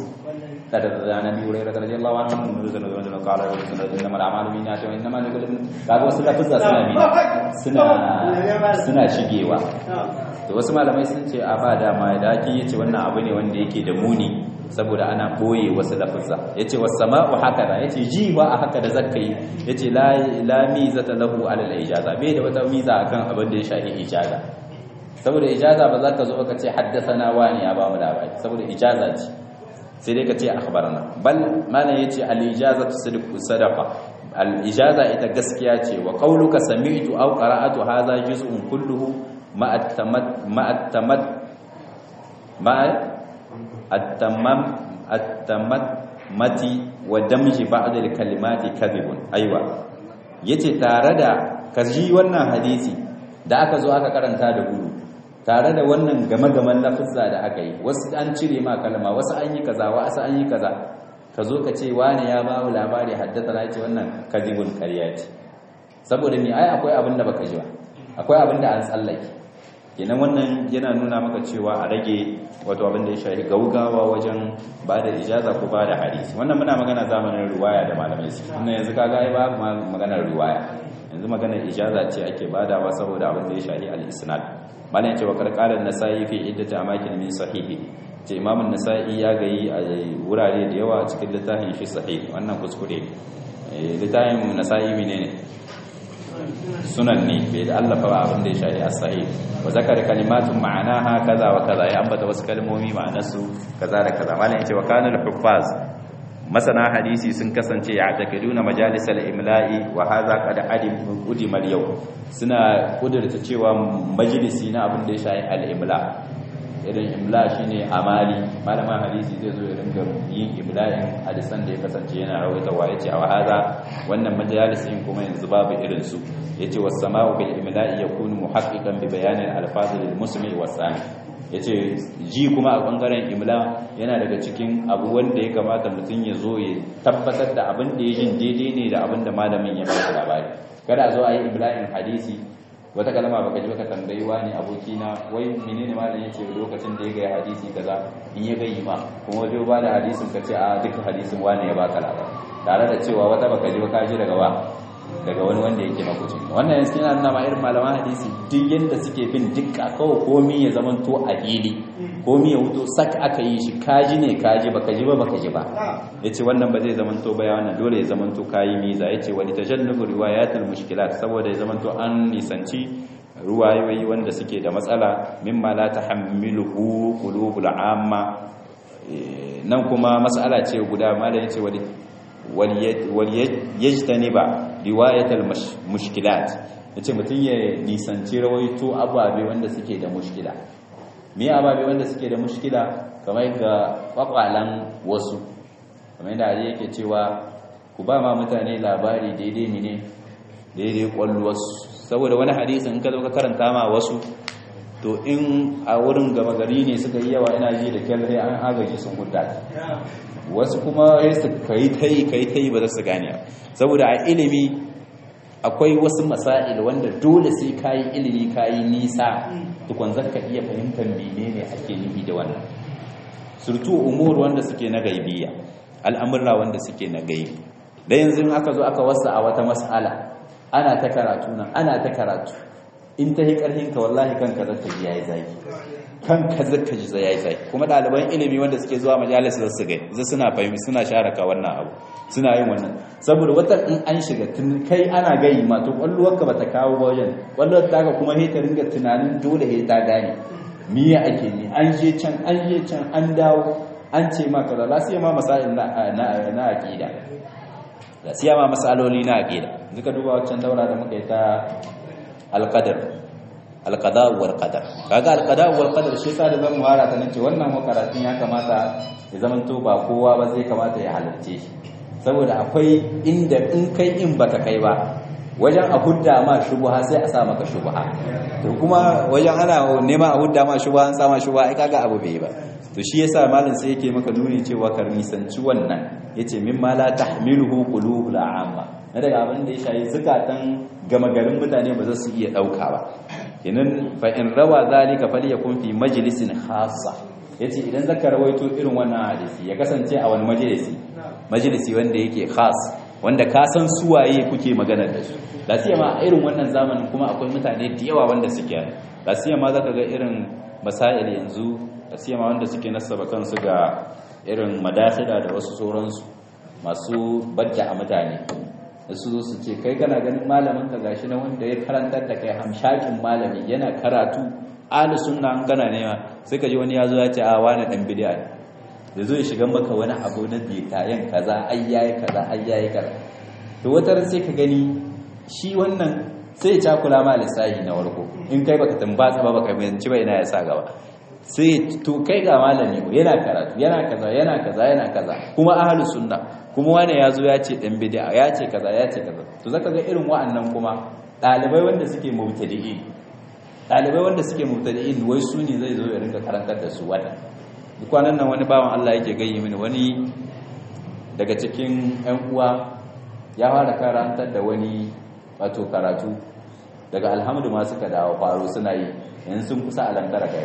عن ابي هريره رضي الله عنه ان رسول الله صلى الله عليه وسلم انما الاعمال بالنيات وانما لكل kaga wasu lafuzza suna bi suna suna shigewa to wasu malamai sun ce a ba dama da ake yace wannan abu ne wanda yake da muni saboda ana boye wasu lafuzza yace was sama'u hakada yace ji ba a haka da zakkai yace la la mizata lahu ala al ijaza bai da wata miza akan abin da ya shafi ijaza saboda ijaza ba za ka zo ka ce haddathana wani ya ba mu labari saboda ijaza ce sai dai ka ce akhbarana bal mana yace al ijazatu sidqu sadaqa al ijaza ita gaskiya ce wa qauluka sami'tu aw qara'atu hadha juz'un kulluhu ma at-tamat ma at-tamat ma at-tamam at-tamat mati wa damji ba'd al kalimati kadhibun aywa yace tare da kaji wannan hadisi da aka zo aka karanta da gudu tare da wannan game-gamen lafizza da aka yi wasu an cire ma kalma wasu an yi kaza wasu an yi kaza ka zo ka ce wani ya ba mu labari haddata na ce wannan kadibun karya ce saboda ni ai akwai abin da baka ji ba akwai abin da an tsallake kenan wannan yana nuna maka cewa a rage wato abin da ya shafi gaugawa wajen ba da ijaza ko ba da hadisi wannan muna magana zamanin riwaya da malamai su wannan yanzu kaga ai ba maganar riwaya yanzu maganar ijaza ce ake badawa saboda abin da ya shafi al-isnad malam yace wa karqalan nasai fi iddati amakin min sahihi ce imamun nasa'i ya gayi a wurare da yawa cikin littafin shi sahih wannan kuskure littafin nasa'i menene sunan ne bai da allafa ba abin da ya shafi as-sahih wa zakara kalimatun ma'anaha kaza wa kaza ya ambata wasu kalmomi ma'anarsu kaza da kaza malam yace wa kana al-huffaz masana hadisi sun kasance ya takiduna majalisal imla'i wa hadha qad adim udimal yau suna kudurta cewa majalisi na abin da ya shafi al-imla irin imla shine amali malaman hadisi zai zo ya ringa yin imla'in hadisan da ya kasance yana rawaitawa yace a hadha wannan majalisin kuma yanzu babu irin su yace was sama'u bil imla'i yakunu muhaqqiqan bi bayanin al-alfaz lil musmi was sami yace ji kuma a bangaren imla yana daga cikin abu wanda ya kamata mutum ya zo ya tabbatar da abin da ya jin daidai ne da abin da malamin ya ba labari kada a zo a yi imla'in hadisi wata kalma baka ji baka tambayi wani abokina wai menene malam yace lokacin da ya ga hadisi kaza in ya gayi ma kuma wajen ba da hadisin ka ce a duk hadisin wani ya baka labari tare da cewa wata baka ji baka ji daga wa daga wani wanda yake makuci wannan yanzu yana nuna ma irin malaman hadisi duk yadda suke bin dukka kawai komi ya zama to a fili komi ya wuto sak aka yi shi kaji ne kaji baka ji ba baka ji ba yace wannan ba zai zama to baya wannan dole ya zama to kayi miza yace wani tajannubu riwayatul mushkilat saboda ya zama to an nisanci ruwayoyi wanda suke da matsala mimma la tahammiluhu qulubul amma nan kuma mas'ala ce guda malam yace wani waliyajtaniba riwayatal mushkilat yace mutun ya nisanci rawaito ababe wanda suke da mushkila me ababe wanda suke da mushkila kamar ga kwakwalan wasu kamar yadda Ali yake cewa ku ba ma mutane labari daidai ne daidai kwalluwarsu saboda wani hadisi in ka zo ka karanta ma wasu to in a wurin gama gari ne suka yi yawa ina ji da kyalle an agaji sun hudda wasu kuma ya su kai ta yi kai ta yi ba za su gane saboda a ilimi akwai wasu masail wanda dole sai ka yi ilimi ka yi nisa tukwan zaka iya fahimtar menene ake nufi da wannan surtu umur wanda suke na gaibiya al'amurra wanda suke na gaibi da yanzu aka zo aka wasa a wata mas'ala ana ta karatu nan ana ta karatu in ta yi ƙarfin ka wallahi kanka zaka ji yayi zaki kanka zaka ji yayi zaki kuma ɗaliban ilimi wanda suke zuwa majalis da su gai zai suna fahimi suna sharaka wannan abu suna yin wannan saboda wata in an shiga tun kai ana gayi ma to kwalluwar ka bata kawo ba wajen kwalluwar ta ka kuma he ta ringa tunanin dole he ta gane me ya ake ne an je can an je can an dawo an ce ma kaza la sai ma masail na na na aqida la sai ma masaloli na aqida duka duba wancan daura da muka yi ta alqadar alqada wal qadar kaga alqada wal qadar shi sa da zan fara ta nace wannan makaratun ya kamata ya zaman to ba kowa ba zai kamata ya halarce shi saboda akwai inda in kai in baka kai ba wajen a hudda ma shubha sai a sa maka shubha to kuma wajen ana nema a hudda ma shubha an sa ma shubha ai kaga abu bai ba to shi yasa malam sai yake maka nuni cewa ka nisanci wannan yace mimma la tahmiluhu qulubul amma na daga abin da ya shayi zukatan gama garin mutane ba za su iya dauka ba kenan fa in rawa zalika falyakun fi majlisin khassa yace idan zaka rawaito irin wannan hadisi ya kasance a wani majalisi majalisi wanda yake khas wanda ka san suwaye kuke magana da su lasiya ma irin wannan zamanin kuma akwai mutane da yawa wanda suke yi lasiya ma zaka ga irin masail yanzu lasiya ma wanda suke nasaba kansu ga irin madakhila da wasu sauransu masu bajja a mutane da su zo su ce kai kana ganin malamin ka gashi na wanda ya karantar da kai hamshakin malami yana karatu ahli sunna an kana nema sai ka ji wani ya zo ya ce a wani dan bid'a da zo ya shiga maka wani abu na bitayen kaza ai yayi kaza ai yayi kaza to wata ran sai ka gani shi wannan sai ya cakula ma lissahi na warko in kai baka tambatsa ba baka bayanci ba ina ya sa gaba sai to kai ga malami ko yana karatu yana kaza yana kaza yana kaza kuma ahlus sunna kuma wani ya zo ya ce dan bid'a ya ce kaza ya ce kaza to zaka ga irin wa'annan kuma dalibai wanda suke mubtadi'in dalibai wanda suke mubtadi'in wai su ne zai zo ya rinka karantar da su wata kwanan nan wani bawan Allah yake gayyi mini wani daga cikin ƴan uwa ya fara karantar da wani wato karatu daga alhamdu ma suka dawo faro suna yi yanzu sun kusa alamtara kai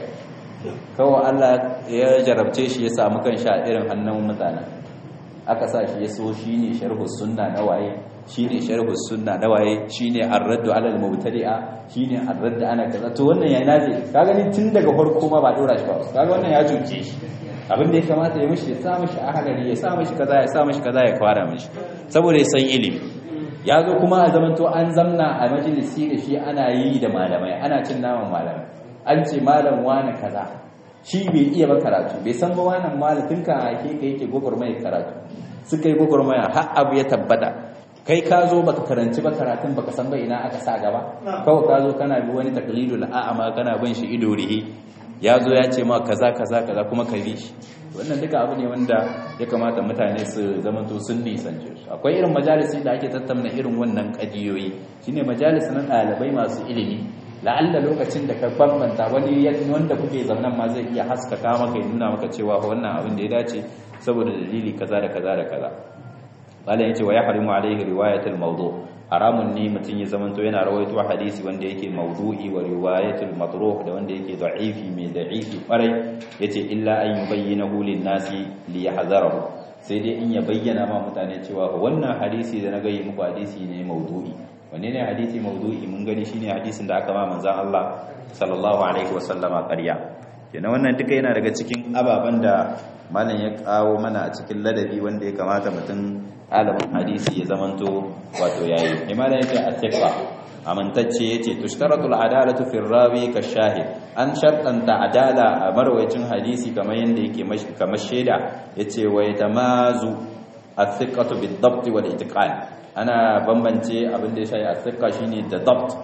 kawai Allah ya jarabce shi ya samu kan sha irin hannun mutanen aka sa shi ya so shi ne sharhu sunna na waye shi ne sharhu sunna na waye shi ne arraddu alal mubtadi'a shi ne arraddu ana kaza to wannan ya naje ka gani tun daga farko ma ba dora shi ba kaga wannan ya cuce shi abin da ya kamata ya mishi ya sa mishi ahalari ya sa mishi kaza ya sa mishi kaza ya kwara mishi saboda ya san ilimi ya zo kuma a zamanto an zamna a majalisi da shi ana yi da malamai ana cin naman malamai an ce malam wani kaza shi bai iya ba karatu bai san ba wannan malamin ka ake ka yake gwagwarmaya karatu suka yi gwagwarmaya har abu ya tabbata kai ka zo baka karanci ba karatun baka san ba ina aka sa gaba kawai ka zo kana bi wani taklidul a'ama kana bin shi ido rihi ya zo ya ce ma kaza kaza kaza kuma ka bi shi wannan duka abu ne wanda ya kamata mutane su zamanto sun nisance su akwai irin majalisi da ake tattauna irin wannan kadiyoyi shine majalisi na ɗalibai masu ilimi la'alla lokacin da ka bambanta wani wanda kuke zaunan ma zai iya haskaka maka ya nuna maka cewa wannan abin da ya dace saboda dalili kaza da kaza da kaza malam yace wa yahrimu alaihi riwayatul mawdu haramun ne mutum ya zamanto yana rawaito hadisi wanda yake mawdu'i wa riwayatul matruh da wanda yake da'ifi mai da'ifi kwarai yace illa an yubayyinahu lin-nasi li yahzarahu sai dai in ya bayyana ma mutane cewa wannan hadisi da na gayi muku hadisi ne mawdu'i wanne ne hadisi mawdu'i mun gani shine hadisin da aka ma manzon Allah sallallahu alaihi wasallama ƙarya kenan wannan duka yana daga cikin ababen da malam ya kawo mana a cikin ladabi wanda ya kamata mutum alamin hadisi ya zamanto wato yayi imana yake a tekfa amintacce yace tushtaratu al-adalatu fi rawi ka shahid an shartanta adala a marwayacin hadisi kamar yanda yake kamar sheda yace wa yatamazu athiqatu bid-dabt wal-itqan ana bambance abin da ya shayi athiqa shine da dabt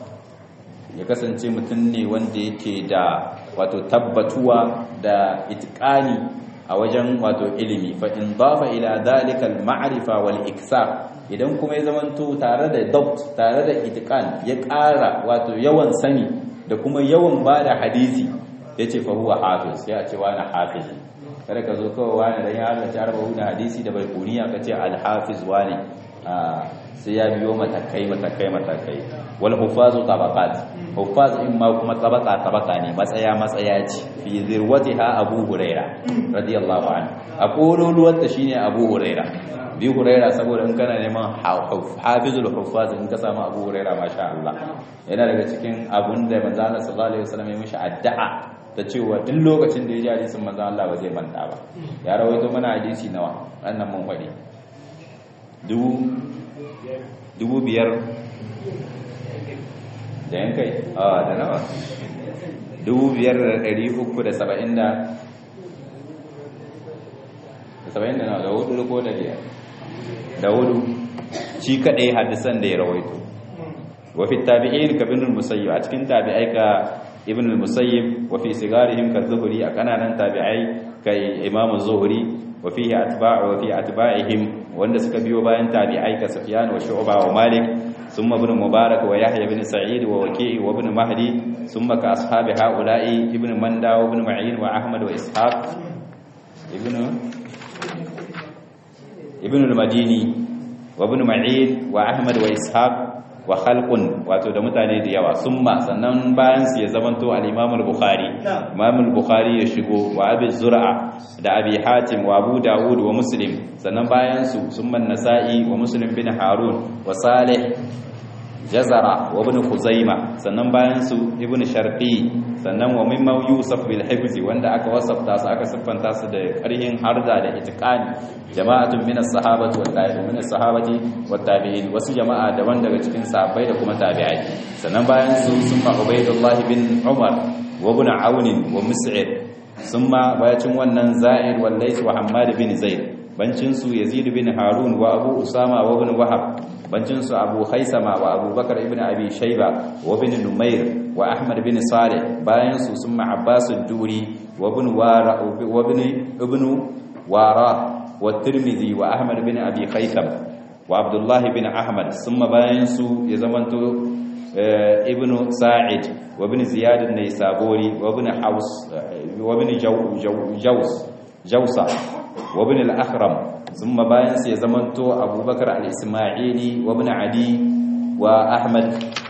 ya kasance mutum ne wanda yake da wato tabbatuwa da itqani a wajen wato ilimi fa in dafa ila dhalika al ma'rifa wal iksar idan kuma ya zamanto tare da dabt tare da itqan ya ƙara wato yawan sani da kuma yawan bada hadisi yace fa huwa hafiz sai a ce wani hafiz kada ka zo kawai wani dan ya Allah ta arba na hadisi da bai kuniya ka ce al hafiz wani sai ya biyo matakai matakai matakai wal hufazu tabaqat hufaz in ma kuma tabaka tabaka ne matsaya matsaya ce fi zirwatiha abu huraira radiyallahu anhu a kololuwar ta shine abu huraira bi huraira saboda in kana neman hafizul hufaz in ka samu abu huraira masha Allah yana daga cikin abun da manzo Allah sallallahu alaihi wasallam ya mishi addu'a ta cewa duk lokacin da ya ji hadisin manzo Allah ba zai manta ba ya rawaito mana hadisi nawa annan mun faɗi dubu dubu biyar da yankai a da nawa dubu biyar da ɗari uku da saba'in da da saba'in da nawa da hudu ko da biyar da hudu shi kaɗai hadisan da ya rawaito wafi tabi'in ka bin musayyib a cikin tabi'ai ka ibn al-musayyib wa fi sigarihim ka zuhuri a kananan tabi'ai kai imamu zuhuri wa fihi atba'u wa fi atba'ihim wanda suka biyo bayan tabi'ai ka Sufyan wa Shu'ba wa Malik thumma ibn Mubarak wa Yahya ibn Sa'id wa Waki' wa ibn Mahdi thumma ka ashabi ha'ula'i ibn Manda wa ibn Ma'in wa Ahmad wa Ishaq ibn ibn al-Madini wa ibn Ma'in wa Ahmad wa Ishaq wa khalqun wato da mutane da yawa summa sannan bayan su ya zamanto al-Imam al-Bukhari Imam al-Bukhari ya shigo wa Abi Zur'a da Abi Hatim wa Abu Dawud wa Muslim sannan bayan su summa Nasa'i wa Muslim bin Harun wa Salih Jazara wa Ibn Khuzaima sannan bayan su Ibn Sharqi sannan wa mimma Yusuf bil Hifzi wanda aka wasafta su aka siffanta su da ƙarhin harda da itiqani jama'atun min as-sahabati wat tabi'in min as-sahabati wat tabi'in wasu jama'a daban daga cikin sahabbai da kuma tabi'ai sannan bayan su summa Ubaydullah bin Umar wa ibn Aun wa Mus'id summa bayacin wannan Za'ir wal Lays wa Hammad bin Zaid bancin su Yazid bin Harun wa Abu Usama wa ibn Wahab bancin su Abu Khaisama wa Abu Bakar ibn Abi Shayba wa ibn Numair wa Ahmad bin Salih bayan su summa Abbas ad-Duri وابن وارا وابن ابن وارا والترمذي وأحمد بن أبي خيثم وعبد الله بن أحمد ثم باينسو يزمنتو ابن ساعد وابن زياد النيسابوري وابن حوس وابن جو جو جوس جوسة وابن الأخرم ثم باينس يزمنتو أبو بكر الإسماعيلي وابن عدي وأحمد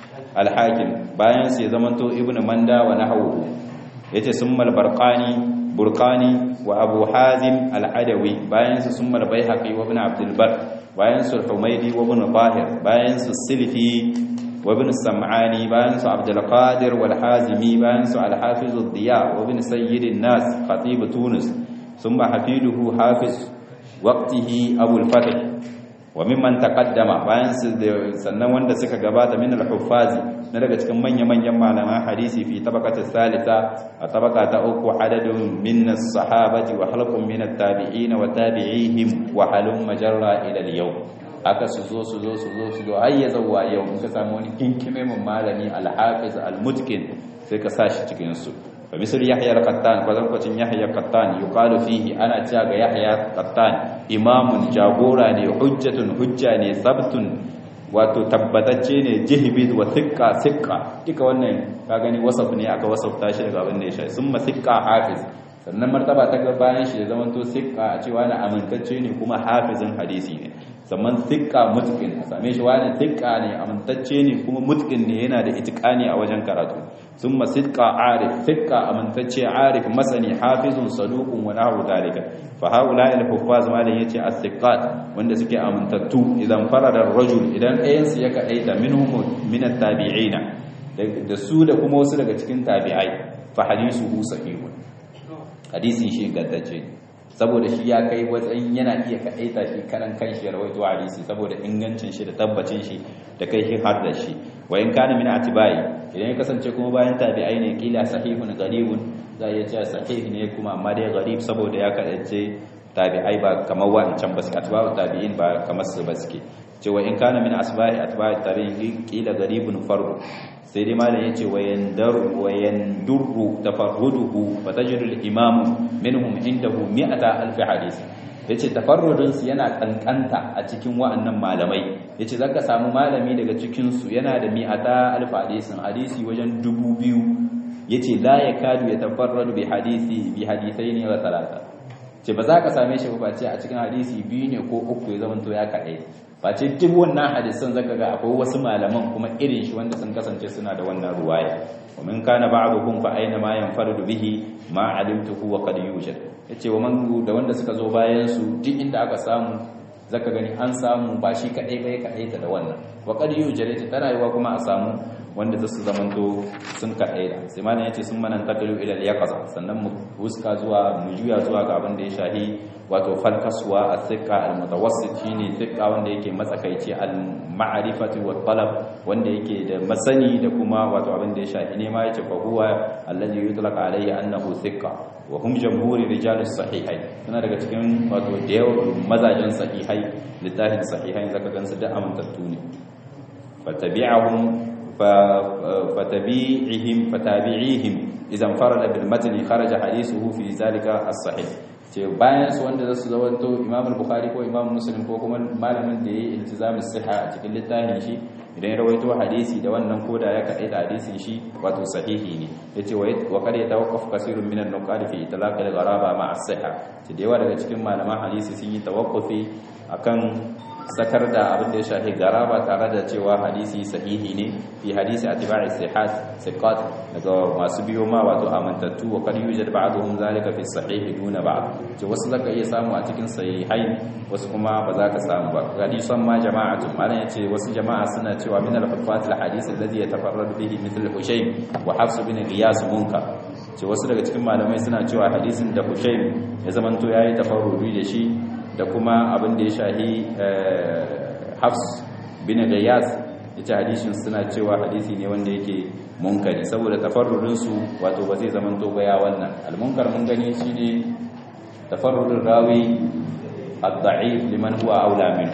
الحاكم باينس يزمنتو ابن مندا ونحوه yace summal barqani burqani wa abu hazim al-adawi bayan su summal baihaqi wa ibn abdul bar bayan su humaydi wa ibn tahir bayan su silfi wa ibn sam'ani bayan su abdul qadir wal hazimi bayan su al-hafiz ad-diya wa ibn sayyid an-nas khatib tunis thumma hafiduhu hafiz waqtihi abu al-fath wa mimman taqaddama bayan su sannan wanda suka gabata min al-huffazi na daga cikin manya-manyan malaman hadisi fi tabaqatis salisa a tabaka ta uku adadun min as-sahabati wa halqun min at-tabi'in wa tabi'ihim wa halum majarra ila al-yawm aka su zo su zo su zo su zo har ya zuwa yau in ka samu wani kinkime mun malami al-hafiz al-mutqin sai ka sashi cikin su fa misal yahya al-qattan ko zankocin yahya al-qattan yuqalu fihi ana cewa ga yahya al-qattan imamun jagora ne hujjatun hujja ne sabtun wato tabbatacce ne jihbid wa thiqqa thiqqa duka wannan ka gani wasaf ne aka wasafta shi daga abin da ya shafi summa thiqqa hafiz sannan martaba ta ga bayan shi ya zamanto thiqqa a cewa na amintacce ne kuma hafizin hadisi ne sannan thiqqa mutqin a same shi wani thiqqa ne amintacce ne kuma mutqin ne yana da itiqani a wajen karatu summa thiqqa arif thiqqa amintacce arif masani hafizun saduqun wa nahu dalika fa haula al huffaz malan yace as-thiqat wanda suke amintattu idan farada ar-rajul idan ɗayan su ya kadaita minhum min at-tabi'ina da su da kuma wasu daga cikin tabi'ai fa hadithuhu sahihun hadisin shi ingantacce saboda shi ya kai watsayin yana iya kadaita shi karan kanshi ya rawaito hadisi saboda ingancin shi da tabbacin shi da kai shi har da shi wa in kana min atibai idan ya kasance kuma bayan tabi'ai ne kila sahihun gharibun za ya ce sahih ne kuma amma dai gharib saboda ya kadace tabi'ai ba kamar wancan ba su atba'u tabi'in ba kamar su ba suke cewa in kana min asbahi atba'i tabi'in kila gharibun fardu sai dai malam yace wayandaru wayandurru tafarruduhu fatajidu al-imam minhum indahu mi'ata alf hadith yace tafarrudun su yana kankanta a cikin wa'annan malamai yace zaka samu malami daga cikin su yana da mi'ata alf hadisin hadisi wajen dubu biyu yace la yakadu yatafarradu bi hadisi bi hadithaini wa thalatha ce ba za ka same shi ba ce a cikin hadisi biyu ne ko uku ya zamanto ya kaɗai ba ce duk wannan hadisan zaka ga akwai wasu malaman kuma irin shi wanda sun kasance suna da wannan ruwaya wa min kana ba'duhum fa aina ma yanfaradu bihi ma alimtuhu wa qad yujad yace wa man da wanda suka zo bayan su duk inda aka samu zaka gani an samu ba shi kadai bai kadai ta da wannan wa qad yujad ta rayuwa kuma a samu wanda za su zamanto sun kaɗai da sai malam ya ce sun manan tafilu ilal yaqaza sannan mu huska zuwa mu juya zuwa ga abin da ya shahi wato falkaswa as-siqa al-mutawassit shine siqa wanda yake matsakaici al-ma'rifati wa talab wanda yake da masani da kuma wato abin da ya shahi ne ma yace fa huwa alladhi yutlaqa alayhi annahu siqa wa hum jamhuri rijal as-sahihai suna daga cikin wato da yawa mazajen sahihai littafin sahihai zaka gansu da amintattu ne fatabi'ahum فتبيعهم فتابعيهم اذا انفرد بالمتن خرج حديثه في ذلك الصحيح ce bayan su wanda zasu zawanto Imam al-Bukhari ko Imam Muslim ko kuma malamin da yayi iltizamin siha a cikin littafin shi idan ya rawaito hadisi da wannan koda ya kadai da hadisin shi wato sahihi ne yace wa qad yatawaqqaf kasirun min an-nuqad fi itlaq al-gharaba ma'a as-siha ce da yawa daga cikin malaman hadisi sun yi tawaqqufi akan sakar da abin da ya shafi garaba tare da cewa hadisi sahihi ne fi hadisi atba'i sihat siqat daga masu biyo ma wato amantattu wa kad yujad ba'dhum zalika fi sahih duna ba'd ce wasu zaka iya samu a cikin sahihai wasu kuma ba za ka samu ba hadisan ma jama'atu malan yace wasu jama'a suna cewa min al-hufat al-hadith alladhi yatafarradu bihi mithl Hushaym wa Hafs bin Qiyas munkar ce wasu daga cikin malamai suna cewa hadisin da Hushaym ya zamanto yayi tafarrudi da shi da kuma abin da ya shahi hafs bin gayas ya ce hadishin suna cewa hadisi ne wanda yake munkari saboda tafarrurinsu wato ba zai zama ya wannan almunkar mun gani shi ne tafarrurin rawi ad-da'if liman huwa aula minhu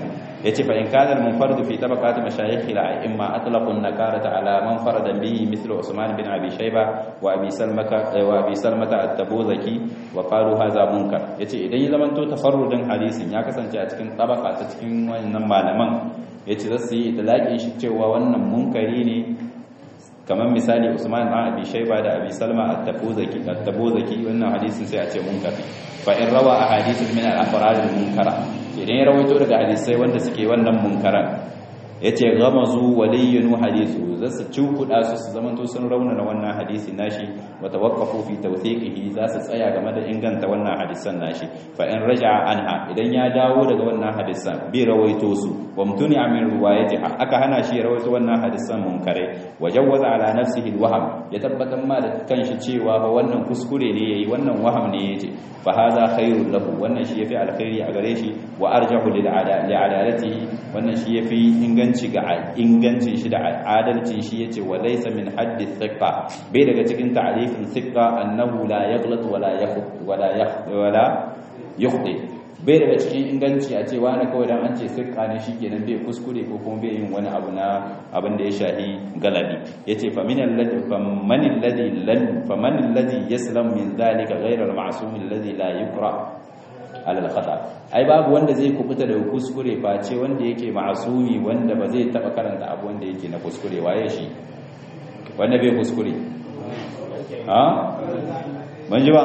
yace fa in kana al-munfarid fi tabaqat mashayikh al-a'imma atlaqu an-nakarata ala man farada bihi mithlu Usman bin Abi Shayba wa Abi Salmaka wa Abi Salmata at-Tabuzaki wa qalu hadha munkar yace idan ya zamanto tafarrudin hadisin ya kasance a cikin tabaka ta cikin wannan malaman yace zasu yi itlaqin shi cewa wannan munkari ne kamar misali Usman bin Abi Shayba da Abi Salma at-Tabuzaki at-Tabuzaki wannan hadisin sai a ce munkari fa in rawa ahadithun min al-afrad al-munkara idan ya rawaito daga hadisai wanda suke wannan munkaran yace ghamazu waliyun hadithu zasu cukuda su su zamanto sun raunana wannan hadisi nashi wa tawaqqafu fi tawthiqihi zasu tsaya game da inganta wannan hadisan nashi fa in raja'a anha idan ya dawo daga wannan hadisan bi rawaito su wa mutuni min riwayatiha aka hana shi rawaito wannan hadisan munkare wa jawwaza ala nafsihi alwaham ya tabbatar ma da kanshi cewa fa wannan kuskure ne yayi wannan waham ne yace fa hadha khairul lahu wannan shi yafi alkhairi a gare shi wa arjahu lil adalatihi wannan shi yafi inganci ga ingancin shi da adalcin shi yace wa laysa min haddi thiqa bai daga cikin ta'rifin thiqa annahu la yaghlat wala yakhut wala wala yukhti bai daga cikin inganci a cewa na kawai dan an ce thiqa ne shikenan bai kuskure ko kuma bai yin wani abu na abin da ya shahi galadi yace fa min alladhi fa man alladhi lam fa man alladhi yaslam min dhalika ghayra al-ma'sum alladhi la yukra alal khata ai babu wanda zai kubuta daga kuskure face wanda yake ma'asumi wanda ba zai taba karanta abu wanda yake na kuskure waye shi wanda bai kuskure ha ban ji ba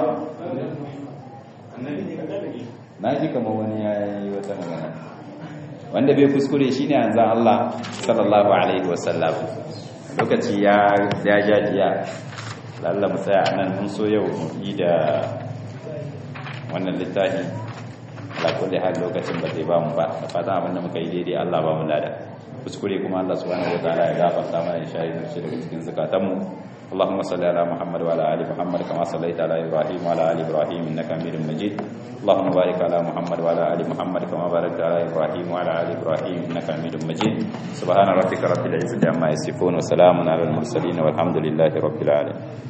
na ji kamar wani ya yi wata magana wanda bai kuskure shine yanzu Allah sallallahu alaihi wasallam lokaci ya ya jajiya lalla mu tsaya anan mun so yau mu yi da wannan littafi ala kulli hal lokacin ba zai ba mu ba da fatan abin da muka yi daidai Allah ba mu lada kuskure kuma Allah subhanahu wataala ya gafarta mana insha Allah shi daga cikin zakatan mu اللهم صل على محمد وعلى ال محمد كما صليت على ابراهيم وعلى ال ابراهيم انك حميد مجيد اللهم بارك على محمد وعلى ال محمد كما باركت على ابراهيم وعلى ال ابراهيم انك حميد مجيد سبحان ربك رب العزه عما يصفون وسلام على المرسلين والحمد لله رب العالمين